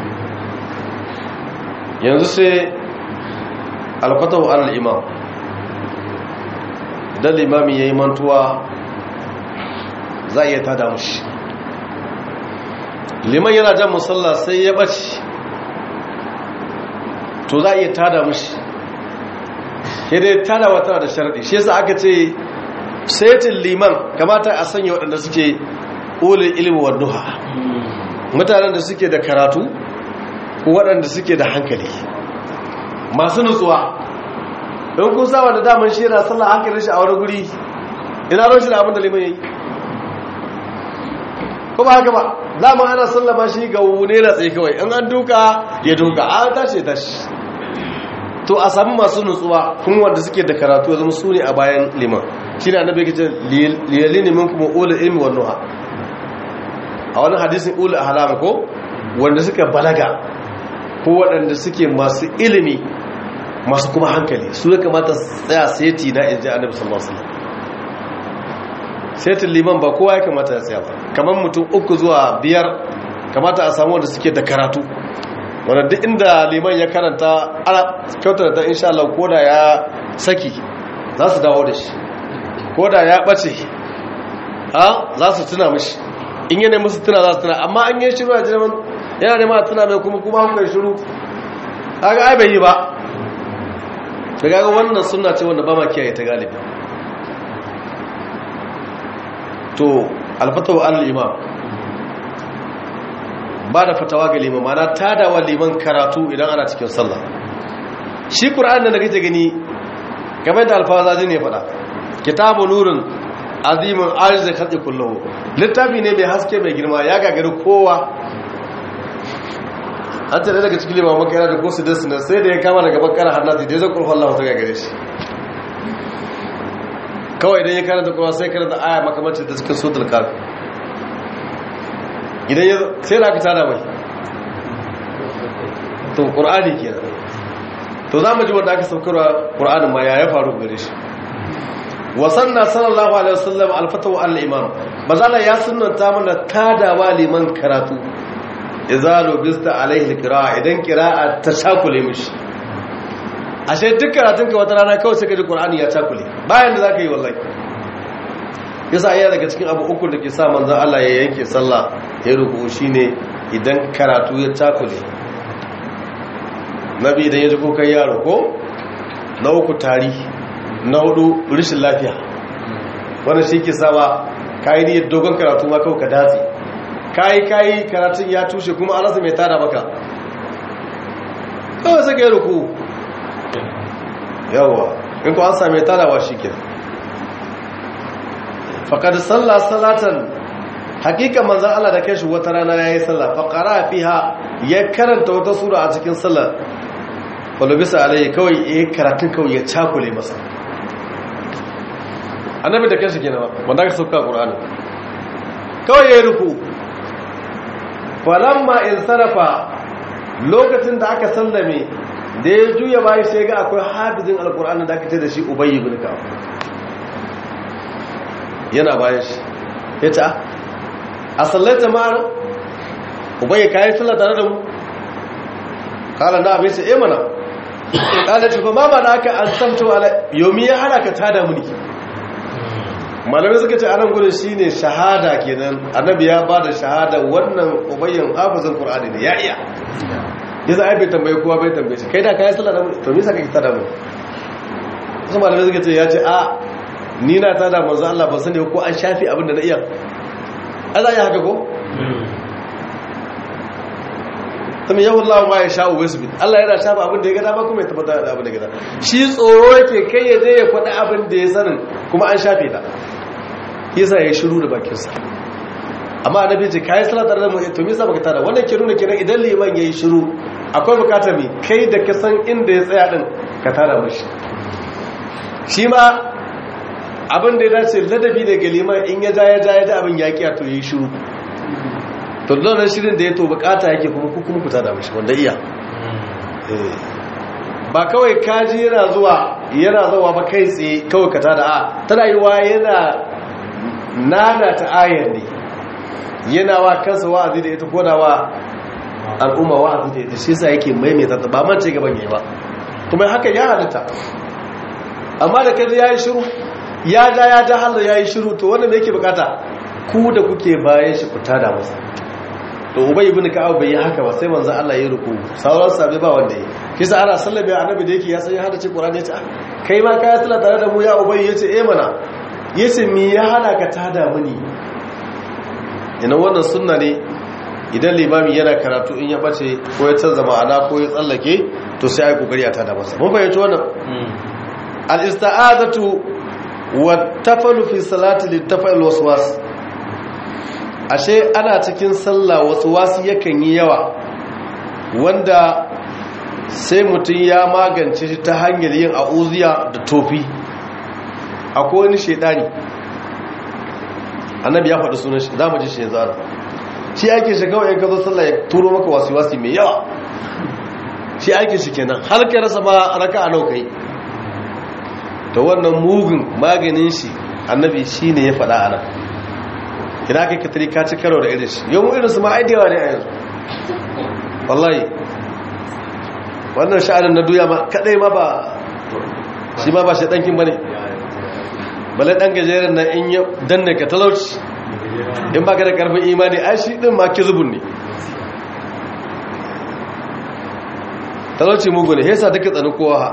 yanzu sai alfatahu al-imam idan limami ya yi mantuwa za a iya tada mushi liman yana jan musalla sai ya ɓace to za a iya tada mushi dai tada wata da sharaɗi shi yasa aka ce setin liman kamata a sanya waɗanda suke ulin ilimin wadduha mutanen da suke da karatu ko waɗanda suke da hankali masu nutsuwa don kun saba da daman shi yana sallah hankalin shi a wani guri ina ron shi da abin da liman yayi ko ba haka ba dama ana sallama shi ga wune na tsaye kawai in an duka ya duka a tashi tashi to a sami masu nutsuwa kuma wanda suke da karatu zama su ne a bayan liman shi ne annabi yake ce liyali ne min kuma ula ilmi wa nuha a wani hadisin ula a halama ko wanda suka balaga ko waɗanda suke masu ilimi masu kuma hankali su ya kamata tsaya seti na inji annabi sallallahu alaihi wasallam setin liman ba kowa ya kamata ya tsaya ba kamar mutum uku zuwa biyar kamata a samu wanda suke da karatu wanda duk inda liman ya karanta ana kyautar da insha Allah koda ya saki za su dawo da shi koda ya bace ha za su tuna mishi in yana musu tuna za su tuna amma an yi shiru a jirman yana nema a tuna mai kuma kuma hankali shiru kaga ai bai yi ba daga ga wannan suna ce wanda ba ma kiyaye ta galibi to alfatawa an imam ba da fatawa ga liman mana tadawa liman karatu idan ana cikin sallah shi ƙura'an da na gaje gani game da alfazazi ne faɗa kitabu nurin azimin arzai karɗe kullum littafi ne mai haske mai girma ya gagari kowa an tare daga cikin liman makara da kosu da sinar sai da ya kama daga bakara hannati da ya zai kurfan Allah ta gagare shi kawai idan ya karanta kuma sai karanta aya makamacin da cikin sutul kafi idan ya sai da aka tada mai to ƙur'ani ke to za mu ji wanda aka saukarwa ƙur'anin ma ya ya faru gare shi wasanna sallallahu alaihi wasallam alfatawa al-imam bazala ya sunnanta mana tadawa liman karatu idza lubista alaihi alqira'a idan qira'a ta cakule mishi ashe duk karatun ka wata rana kawai sai ka ji qur'ani ya cakule bayan da zaka yi wallahi yasa iya daga cikin abu uku da ke sa manzon Allah ya yanke sallah ya ruku shine idan karatu ya cakule nabi idan ya ji kukan yaro ko na uku tari na hudu rishin lafiya wannan shi ke sama kayi niyyar dogon karatu ma kawai ka datse kayi kayi karatun ya tushe kuma an rasa mai tada maka kawai saka yi ruku yawwa in ku an sami tadawa shi ke faƙad sallah salatan hakika manzan Allah da kashi wata rana ya yi sallah faƙara fiha ya karanta wata sura a cikin sallah wadda bisa alayi kawai ya yi karatun kawai ya cakule masa annabi da kashi gina wanda aka sauka ƙur'ani kawai ya yi ruku falamma in sarrafa lokacin da aka sallame da ya juya bayan sai ga akwai hafizin alƙur'ani da aka ce da shi ubayi bin ka yana bayan shi ya ce a sallaita ma'ana ubayi kayan sallah tare da mu kala na abin sai mana kala ce ba ma da aka an samto ala yomi ya hana ka tada muni malamai suka ce anan gudun shi ne shahada kenan annabi ya ba da shahada wannan ubayyan hafizin qur'ani ne ya iya yasa ai bai tambaye kowa bai tambaye shi kai da kayan sallah da mu to me yasa kake tada mu wasu malamai suka ce ya ce a ni na tada manzo Allah ba sani ko an shafi abin da na iya Allah ya haka ko kuma yawon lawa ma ya sha'u wasu Allah yana shafa abin da ya gada ba kuma ya tabbatar da abin da ya gada shi tsoro yake kai ya je ya faɗi abin da ya sanin kuma an shafe ta yasa ya shiru da bakinsa amma annabi ce kai salatar da mu to me yasa baka tada wannan ke nuna kenan idan liman yayi shiru akwai bukatar mi kai da ka san inda ya tsaya din ka tada mishi shi ma abin da ya dace ladabi daga liman in ya ja ya ja ya ja abin ya kiya to yayi shiru to don shirin da ya to bukata yake kuma ku kuma ku tada mishi wanda iya ba kawai kaji yana zuwa yana zuwa ba kai tsaye kawai ka tada a tana yi wa yana nana ta ayar ne yana wa kansa wa'azi da ita koda wa al'umma wa'azi da ita shi sa yake maimaita ta ba mance gaban yayi ba kuma haka ya halitta amma da kaji yayi shiru ya ja ya ja Allah yayi shiru to wannan me yake bukata ku da kuke bayan shi ku tada masa to ubay ibn ka'ab bai yi haka ba sai manzo Allah ya ruku sauran sabai ba wanda yi kisa ana sallabe annabi da yake ya san ya hada ce qur'ani ya ce kai ma kai sallah tare da mu ya ubay yace eh mana yace me ya hana ka tada muni ina wannan sunna ne idan limami yana karatu in ya bace ko ya canza ma'ana ko ya tsallake to sai ai kokari a tada masa mun fahimci wannan al-ista'adatu wa tafalu fi salati litafal waswas ashe ana cikin sallah wasu wasu yakan yi yawa wanda sai mutum ya magance shi ta hanyar yin a'uziya da tofi akwai wani shaidani annabi ya faɗi sunan shi za mu ji shi yanzu ana shi ake shi kawai ka zo sallah ya turo maka wasu wasu mai yawa shi ake shi kenan har ka rasa ma raka a nau kai ta wannan mugun maganin shi annabi shi ne ya faɗa ana idan aka katari ka ci karo da irin shi yau mu irin su ma aidewa ne a yanzu wallahi wannan sha'anin na duya ma kadai ma ba shi ma ba shi ɗankin ba ne bala ɗan gajeren na in yi danne ka talauci in ba ka da ƙarfin imani ai shi ɗin ma ki zubun ne talauci mugu ne hesa duka tsani kowa ha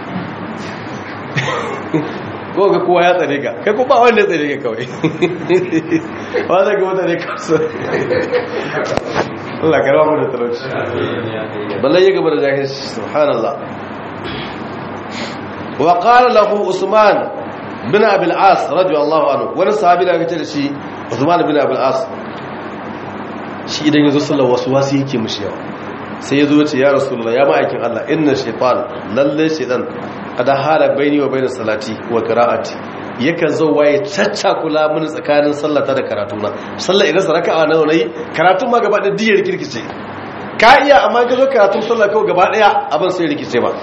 ko ga kowa ya tsare ka kai ko ba wanda ya tsare ka kawai ba zai ga mutane kasu Allah ka rawa da talauci balle ya gaba da jahilci subhanallah wa qala lahu usman bin abil as radiyallahu anhu wani sahabi da kace da shi usman bin abil as shi idan yazo sallar wasu wasu yake mushi yawa sai yazo ya ce ya rasulullah ya ma'aikin Allah inna shaytan lalle shaytan kada hala baini wa bainas salati wa qira'ati yakan zo waye kula mun tsakanin sallata da karatuna sallar idan raka'a nawa nayi karatun ma gaba da diyar kirkice ka iya amma ka zo karatun sallar kawai gaba daya abin sai rikice ba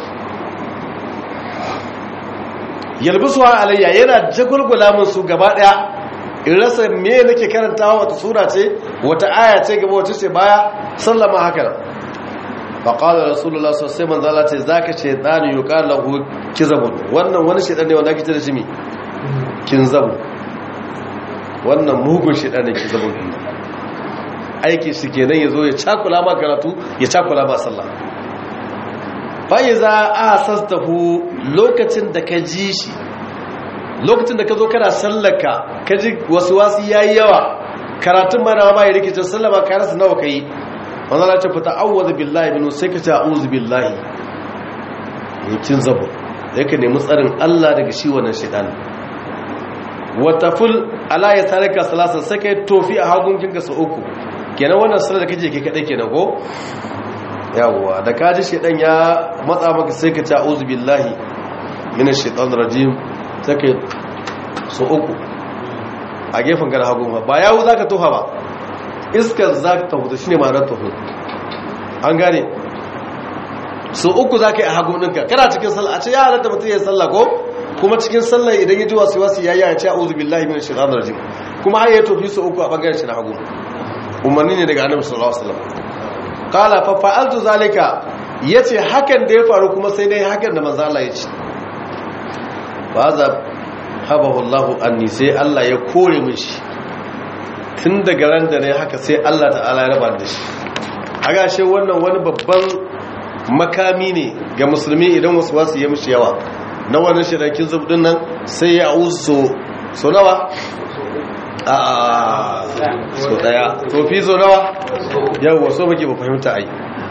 yalbisuwa alayya yana jagulgula mun su gaba daya in rasa me nake karantawa wata sura ce wata aya ce gaba wata ce baya sallama haka nan faƙalar rasulullah sosai manzala ce za ka ce ɗani yi ƙalahu kizabun wannan wani shaɗan ne wanda ake ce da shi mi kinzabu wannan mugun shaɗan ne kizabun aiki shi kenan ya zo ya cakula ma karatu ya cakula ma sallah fa'i za a sassafu lokacin da ka ji shi lokacin da ka zo kana sallaka ka ji wasu wasu ya yi yawa karatun mana ma ya rikicin sallama ka rasa nawa ka yi wanda na ce fita awwaza billahi binu sai ka ce a'udhu billahi yakin zabo sai ka nemi tsarin Allah daga shi wannan shaitan wata ful ala ya tarika salasa sai ka tofi a hagun kinka su uku kenan wannan sallar da kaje ke kadai kenan ko yawwa da ka ji shaitan ya matsa maka sai ka ce a'udhu billahi minash shaitanir rajim sai ka su uku a gefen gara hagun ba yawo zaka toha ba iskar za ta hutu shi ne ma'anar tafi an gane su uku za ka yi a hagu ɗinka kana cikin sallah a ce ya halatta mutum ya yi sallah ko kuma cikin sallah idan ya ji wasu wasu ya yi ya ce a uzu billahi min shi zanar jin kuma har ya tofi su uku a ɓangaren shi na hagu umarni ne daga annabi sallallahu alaihi wasallam qala fa fa'altu zalika yace hakan da ya faru kuma sai dai hakan da manzo Allah ya ce fa za habahu Allah anni sai Allah ya kore min shi tun daga ran da ne haka sai Allah ta'ala ya raba da shi a gashe wannan wani babban makami ne ga musulmi idan wasu wasu ya mishi yawa na wannan shirakin zubdin nan sai ya uso so nawa a so daya tofi so nawa yawwa so muke ba fahimta ai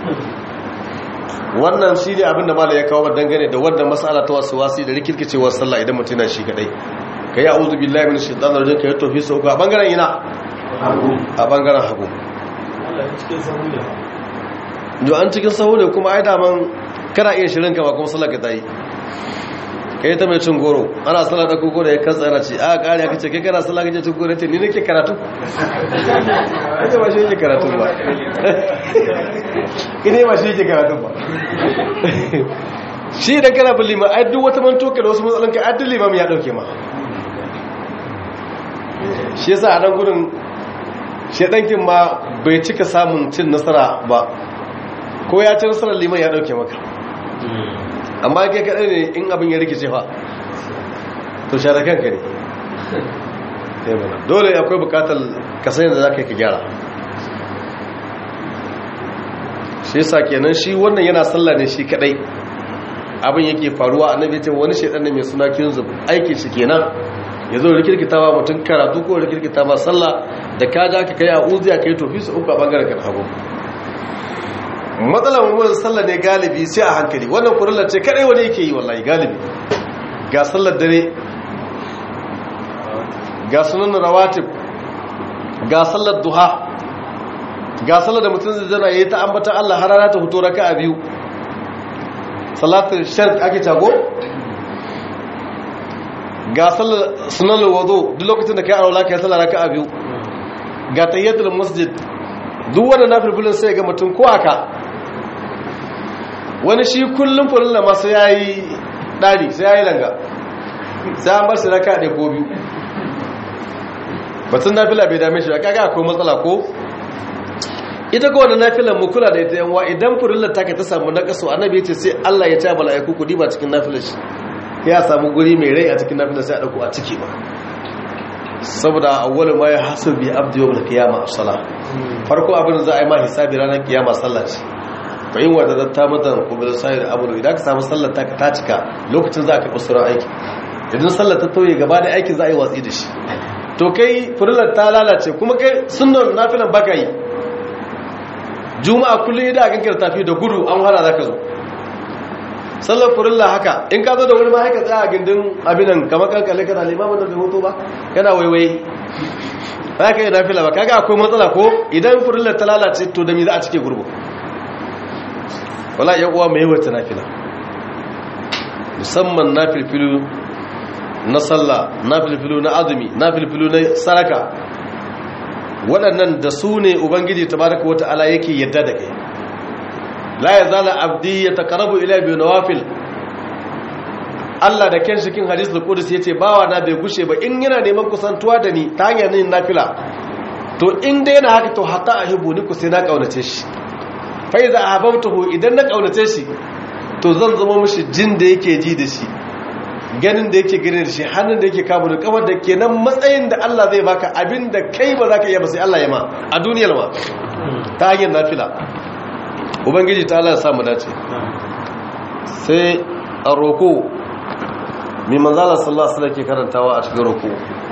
wannan shi ne abinda mala ya kawo dangane da wannan matsala ta wasu wasi da rikirkicewar sallah idan mutum na shi kadai ka yi a'udhu billahi minash shaitanir rajim ka yi tofi so uku a bangaren ina a bangaren hagu yau an cikin sahu ne kuma ai daman kana iya shirin kama kuma salaka ta yi ka yi ta mai cin goro ana sallar da koko da ya kansa yana ce a ƙari aka ce kai kana sallar gajen cin goro ce ni nake karatu ake ba shi yake karatu ba ine ba shi yake karatu ba shi idan kana bin liman ai duk wata mantoka da wasu matsalanka ai duk limam ya dauke ma shi yasa a nan gudun shaɗankin ma bai cika samun cin nasara ba ko ya ci nasarar liman ya ɗauke maka amma kai kaɗai ne in abin ya rikice fa to shaɗa kanka ne dole akwai bukatar kasayin da za ka yi ka gyara shi yasa kenan shi wannan yana sallah ne shi kaɗai abin yake faruwa annabi ce wani shaɗan ne mai suna kinzub aikin shi kenan ya zo rikirkita ba mutum karatu ko rikirkita ba sallah da ka ja ka kai a uziya ka yi tofi su uku a bangaren kan hagu matsalar mummunan sallah ne galibi sai a hankali wannan kurillar ce kadai wani yake yi wallahi galibi ga sallar dare ga sunan rawatib ga sallar duha ga sallar da mutum zai zana yayi ta ambatan Allah har rana ta fito raka'a biyu salatul shirk ake tago ga sallar sunan wudu duk lokacin da kai aure kai sallar raka'a biyu ga tayyatul masjid duk wannan nafilfilin sai ga mutum ko aka wani shi kullum furin da masu yayi dani sai yayi langa sai an bar shi raka'a da ko biyu batun nafila bai dame shi ba kaga akwai matsala ko ita ko wannan nafilan mu kula da ita yanwa idan furin ta ka ta samu nakasu annabi ya ce sai Allah ya ta mala'iku ku diba cikin nafilar shi ya samu guri mai rai a cikin nafilar sai a dauko a ciki ba saboda awwalu ma yahsabu bi abdi yawm al-qiyamah as-salah farko abin da za a yi ma hisabi ranar kiyama sallah ce bayin wanda da ta mutan kuma da sai abu idan ka samu sallar ta ta cika lokacin za ka karɓi sauran aiki idan sallar ta tauye gaba da aikin za a yi watsi da shi to kai furillar ta lalace kuma kai sunnan nafilan baka yi juma'a kullum idan akan kira tafi da gudu an hana zaka zo sallar furilla haka in ka zo da wuri ma haka tsaya a gindin abinan kamar kankale kana limamin da bai hoto ba kana waiwai za ka yi nafila ba kaga akwai matsala ko idan furillar ta lalace to da mi za a cike gurgu wala yan uwa mai wata nafila musamman nafilfilu na sallah nafilfilu na azumi nafilfilu na saraka waɗannan da su ne ubangiji tabaraka wata ala yake yadda da kai la ya zala abdi ya takarabu ila bi nawafil Allah da kyan shikin hadisul qudus yace bawa na bai gushe ba in yana neman kusantuwa da ni ta hanyar yin nafila to in dai yana haka to hatta ahibu ni ku sai na kaunace shi fa iza ahabbtuhu idan na kaunace shi to zan zama mishi jin da yake ji da shi ganin da yake gani da shi hannun da yake kamu da kafar da kenan matsayin da Allah zai baka abin da kai ba za ka iya ba sai Allah ya ma a duniyar ma ta hanyar nafila ubangiji ta Allah ya samu dace sai a roko mai manzala sallallahu alaihi wasallam ke karantawa a cikin roko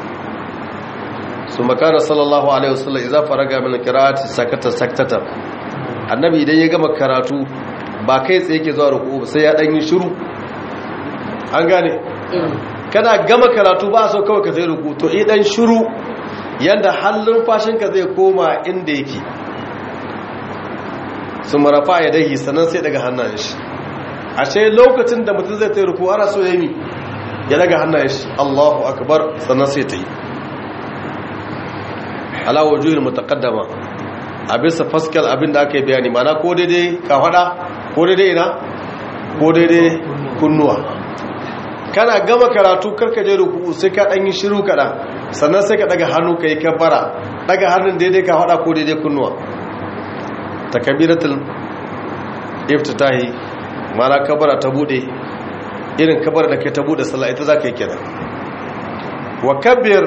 su makana sallallahu alaihi wasallam idza faraga min qira'ati sakata saktata annabi idan ya gama karatu ba kai tsaye ke zuwa roko sai ya dan yi shiru an gane kana gama karatu ba so kawai ka zai roko to idan shiru yanda hallun fashinka zai koma inda yake su marafa ya dahi sannan sai daga hannayen shi ashe lokacin da mutum zai ta ruku ana so ya yi ya daga hannayen shi allahu akbar sannan sai ta yi alawo juhin mutakaddama a bisa faskal abin da aka yi bayani mana ko daidai ka fada ko daidai ina ko daidai kunnuwa kana gama karatu karka je ruku sai ka ɗan yi shiru kaɗan sannan sai ka daga hannu ka yi kabbara daga hannun daidai ka fada ko daidai kunnuwa takabiratul iftitahi mana kabara ta bude irin kabara da kai ta bude sallah ita zaka yi kenan wa kabbir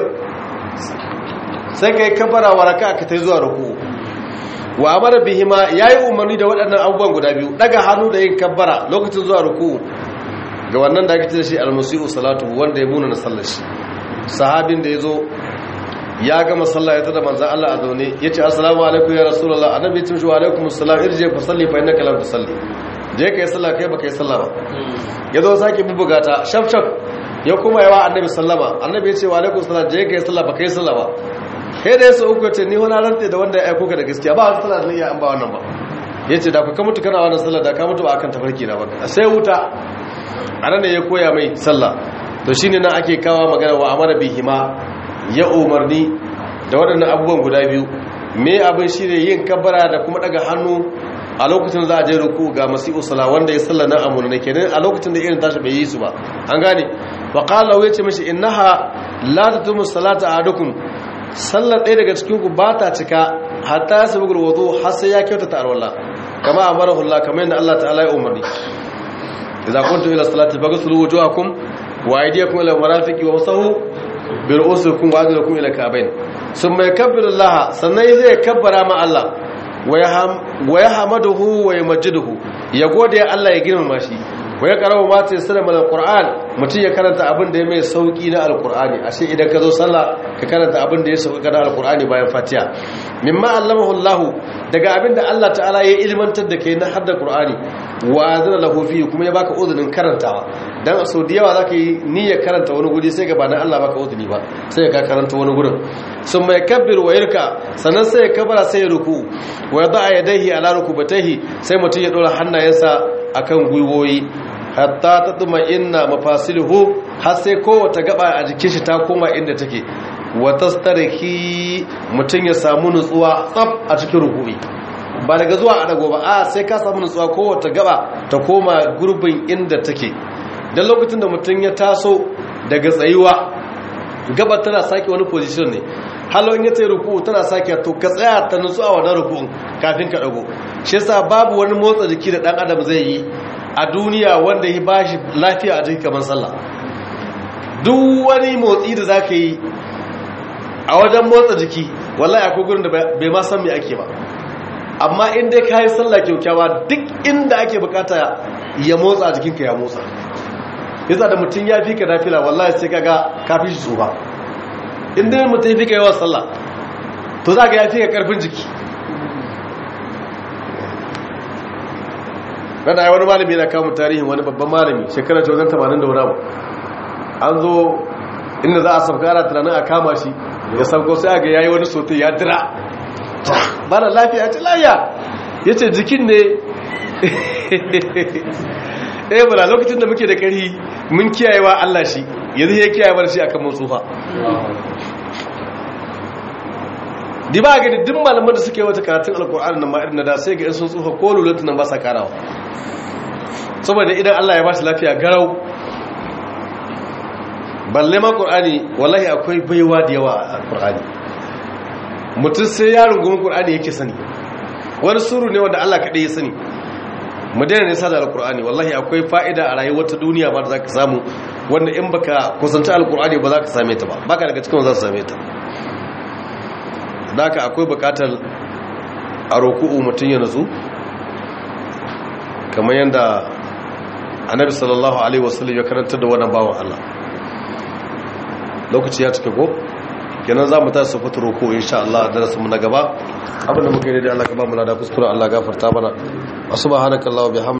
sai kai kabara wa raka'a ka tai zuwa ruku wa amara bihima yayi umarni da waɗannan abubuwan guda biyu daga hannu da yin kabbara lokacin zuwa ruku ga wannan da ake ce shi al-musii'u salatu wanda ya muna na sallar shi sahabin da yazo ya gama sallah ya tada manzan Allah a zaune ya ce assalamu alaikum ya rasulullah annabi ya ce shi wa alaikum assalam irje fa salli fa innaka lam tusalli je kai sallah kai baka yi sallah ba ya zo sake bubuga ta shaf shaf ya kuma yawa annabi sallama annabi ya ce wa alaikum assalam je kai sallah baka yi sallah ba kai da yasa uku ce ni wani rantsi da wanda ya aiko ka da gaskiya ba sallah da iya an ba wannan ba ya ce da ka mutu kana wannan sallah da ka mutu ba akan tafarki na ba sai wuta anan ne ya koya mai sallah to shine nan ake kawo magana wa amara bihima ya umarni da waɗannan abubuwan guda biyu me abin shi ne yin kabbara da kuma daga hannu a lokacin za a je ruku ga masi'u sala wanda ya salla nan amuna ne kenan a lokacin da irin tashi bai yi su ba an gane wa qala ya ce mishi innaha la tatumu salata ahadukum sallar ɗaya daga cikin ku ba ta cika hatta ya sabu wudu har sai ya kyautata alwala kama amarahu Allah kamar yadda Allah ta'ala ya umarni idza kuntum ila salati faghsilu wujuhakum wa aydiyakum ila marafiqi wa masahu bi ru'usikum wa arjulakum ila ka'bayn summa yakabbiru Allah sannan zai kabbara ma Allah wa yahmaduhu wa yamjiduhu ya gode Allah ya girmama shi wa ya karawa ma ta yasra mal alquran mutum ya karanta abin da ya mai sauki na alqurani ashe idan ka zo sallah ka karanta abin da ya sauka na alqurani bayan fatiha mimma allamahu Allah daga abin da Allah ta'ala ya ilmantar da kai na hadda qur'ani wa azana lahu fi kuma ya baka uzunin karantawa dan so da yawa zaka yi niyyar karanta wani guri sai ga ba dan Allah baka uzuni ba sai ka karanta wani gurin sun mai kabbir wa yarka sannan sai ya kabara sai ya ruku wa yada yadayhi ala rukubatihi sai mutum ya dora hannayensa akan gwiwoyi hatta ta tuma inna mafasiluhu har sai kowace gaba a jikin shi ta koma inda take wa tastariki mutum ya samu nutsuwa tsaf a cikin ruku'i ba daga zuwa a dago ba a sai ka samu nutsuwa kowace gaba ta koma gurbin inda take dan lokacin da mutum ya taso daga tsayuwa gaba tana sake wani position ne halon ya tsaye ruku tana sake to ka tsaya ta nutsu a wannan rukun kafin ka dago shi yasa babu wani motsa jiki da dan adam zai yi a duniya wanda ya bashi lafiya a jiki kamar sallah duk wani motsi da zaka yi a wajen motsa jiki wallahi akwai gurin da bai ma san me ake ba amma in dai kayi sallah kyaukyawa duk inda ake bukata ya motsa jikinka ya motsa yasa da mutum ya fi ka nafila wallahi sai kaga ka fi shi tsufa inda mutum ya fi ka yawan sallah to za ka ya fi ka karfin jiki rana ya wani malami na kamun tarihin wani babban malami shekarar wajen 80 da wani abu an zo inda za a sauka ana tunanin a kama shi ya sauko sai aga yayi wani sote ya dira ba da lafiya ce lafiya ya ce jikin ne ɗaya bala lokacin da muke da ƙari mun kiyayewa Allah shi yanzu ya kiyaye shi akan mun tsufa di ba gani duk malaman da suke wata karatun alkur'ani na ma'ir na da sai ga sun tsufa ko lulatu nan ba sa karawa saboda idan Allah ya ba shi lafiya garau balle ma qur'ani wallahi akwai baiwa da yawa a qur'ani mutum sai ya rungumi qur'ani yake sani wani suru ne wanda Allah kaɗai ya sani mu daina nisa da alqur'ani wallahi akwai fa'ida a rayuwar ta duniya ba da zaka samu wanda in baka kusanta alqur'ani ba za ka same ta ba baka daga cikin za ka same ta daka akwai bukatar a roku'u mutum ya nutsu kamar yadda annabi sallallahu alaihi wasallam ya karanta da wannan bawan Allah lokaci ya cika ko kenan za mu ta su fata roko insha Allah da rasu mu na gaba abinda muka yi da Allah ka ba mu lada kuskure Allah gafarta mana subhanakallahumma bihamdika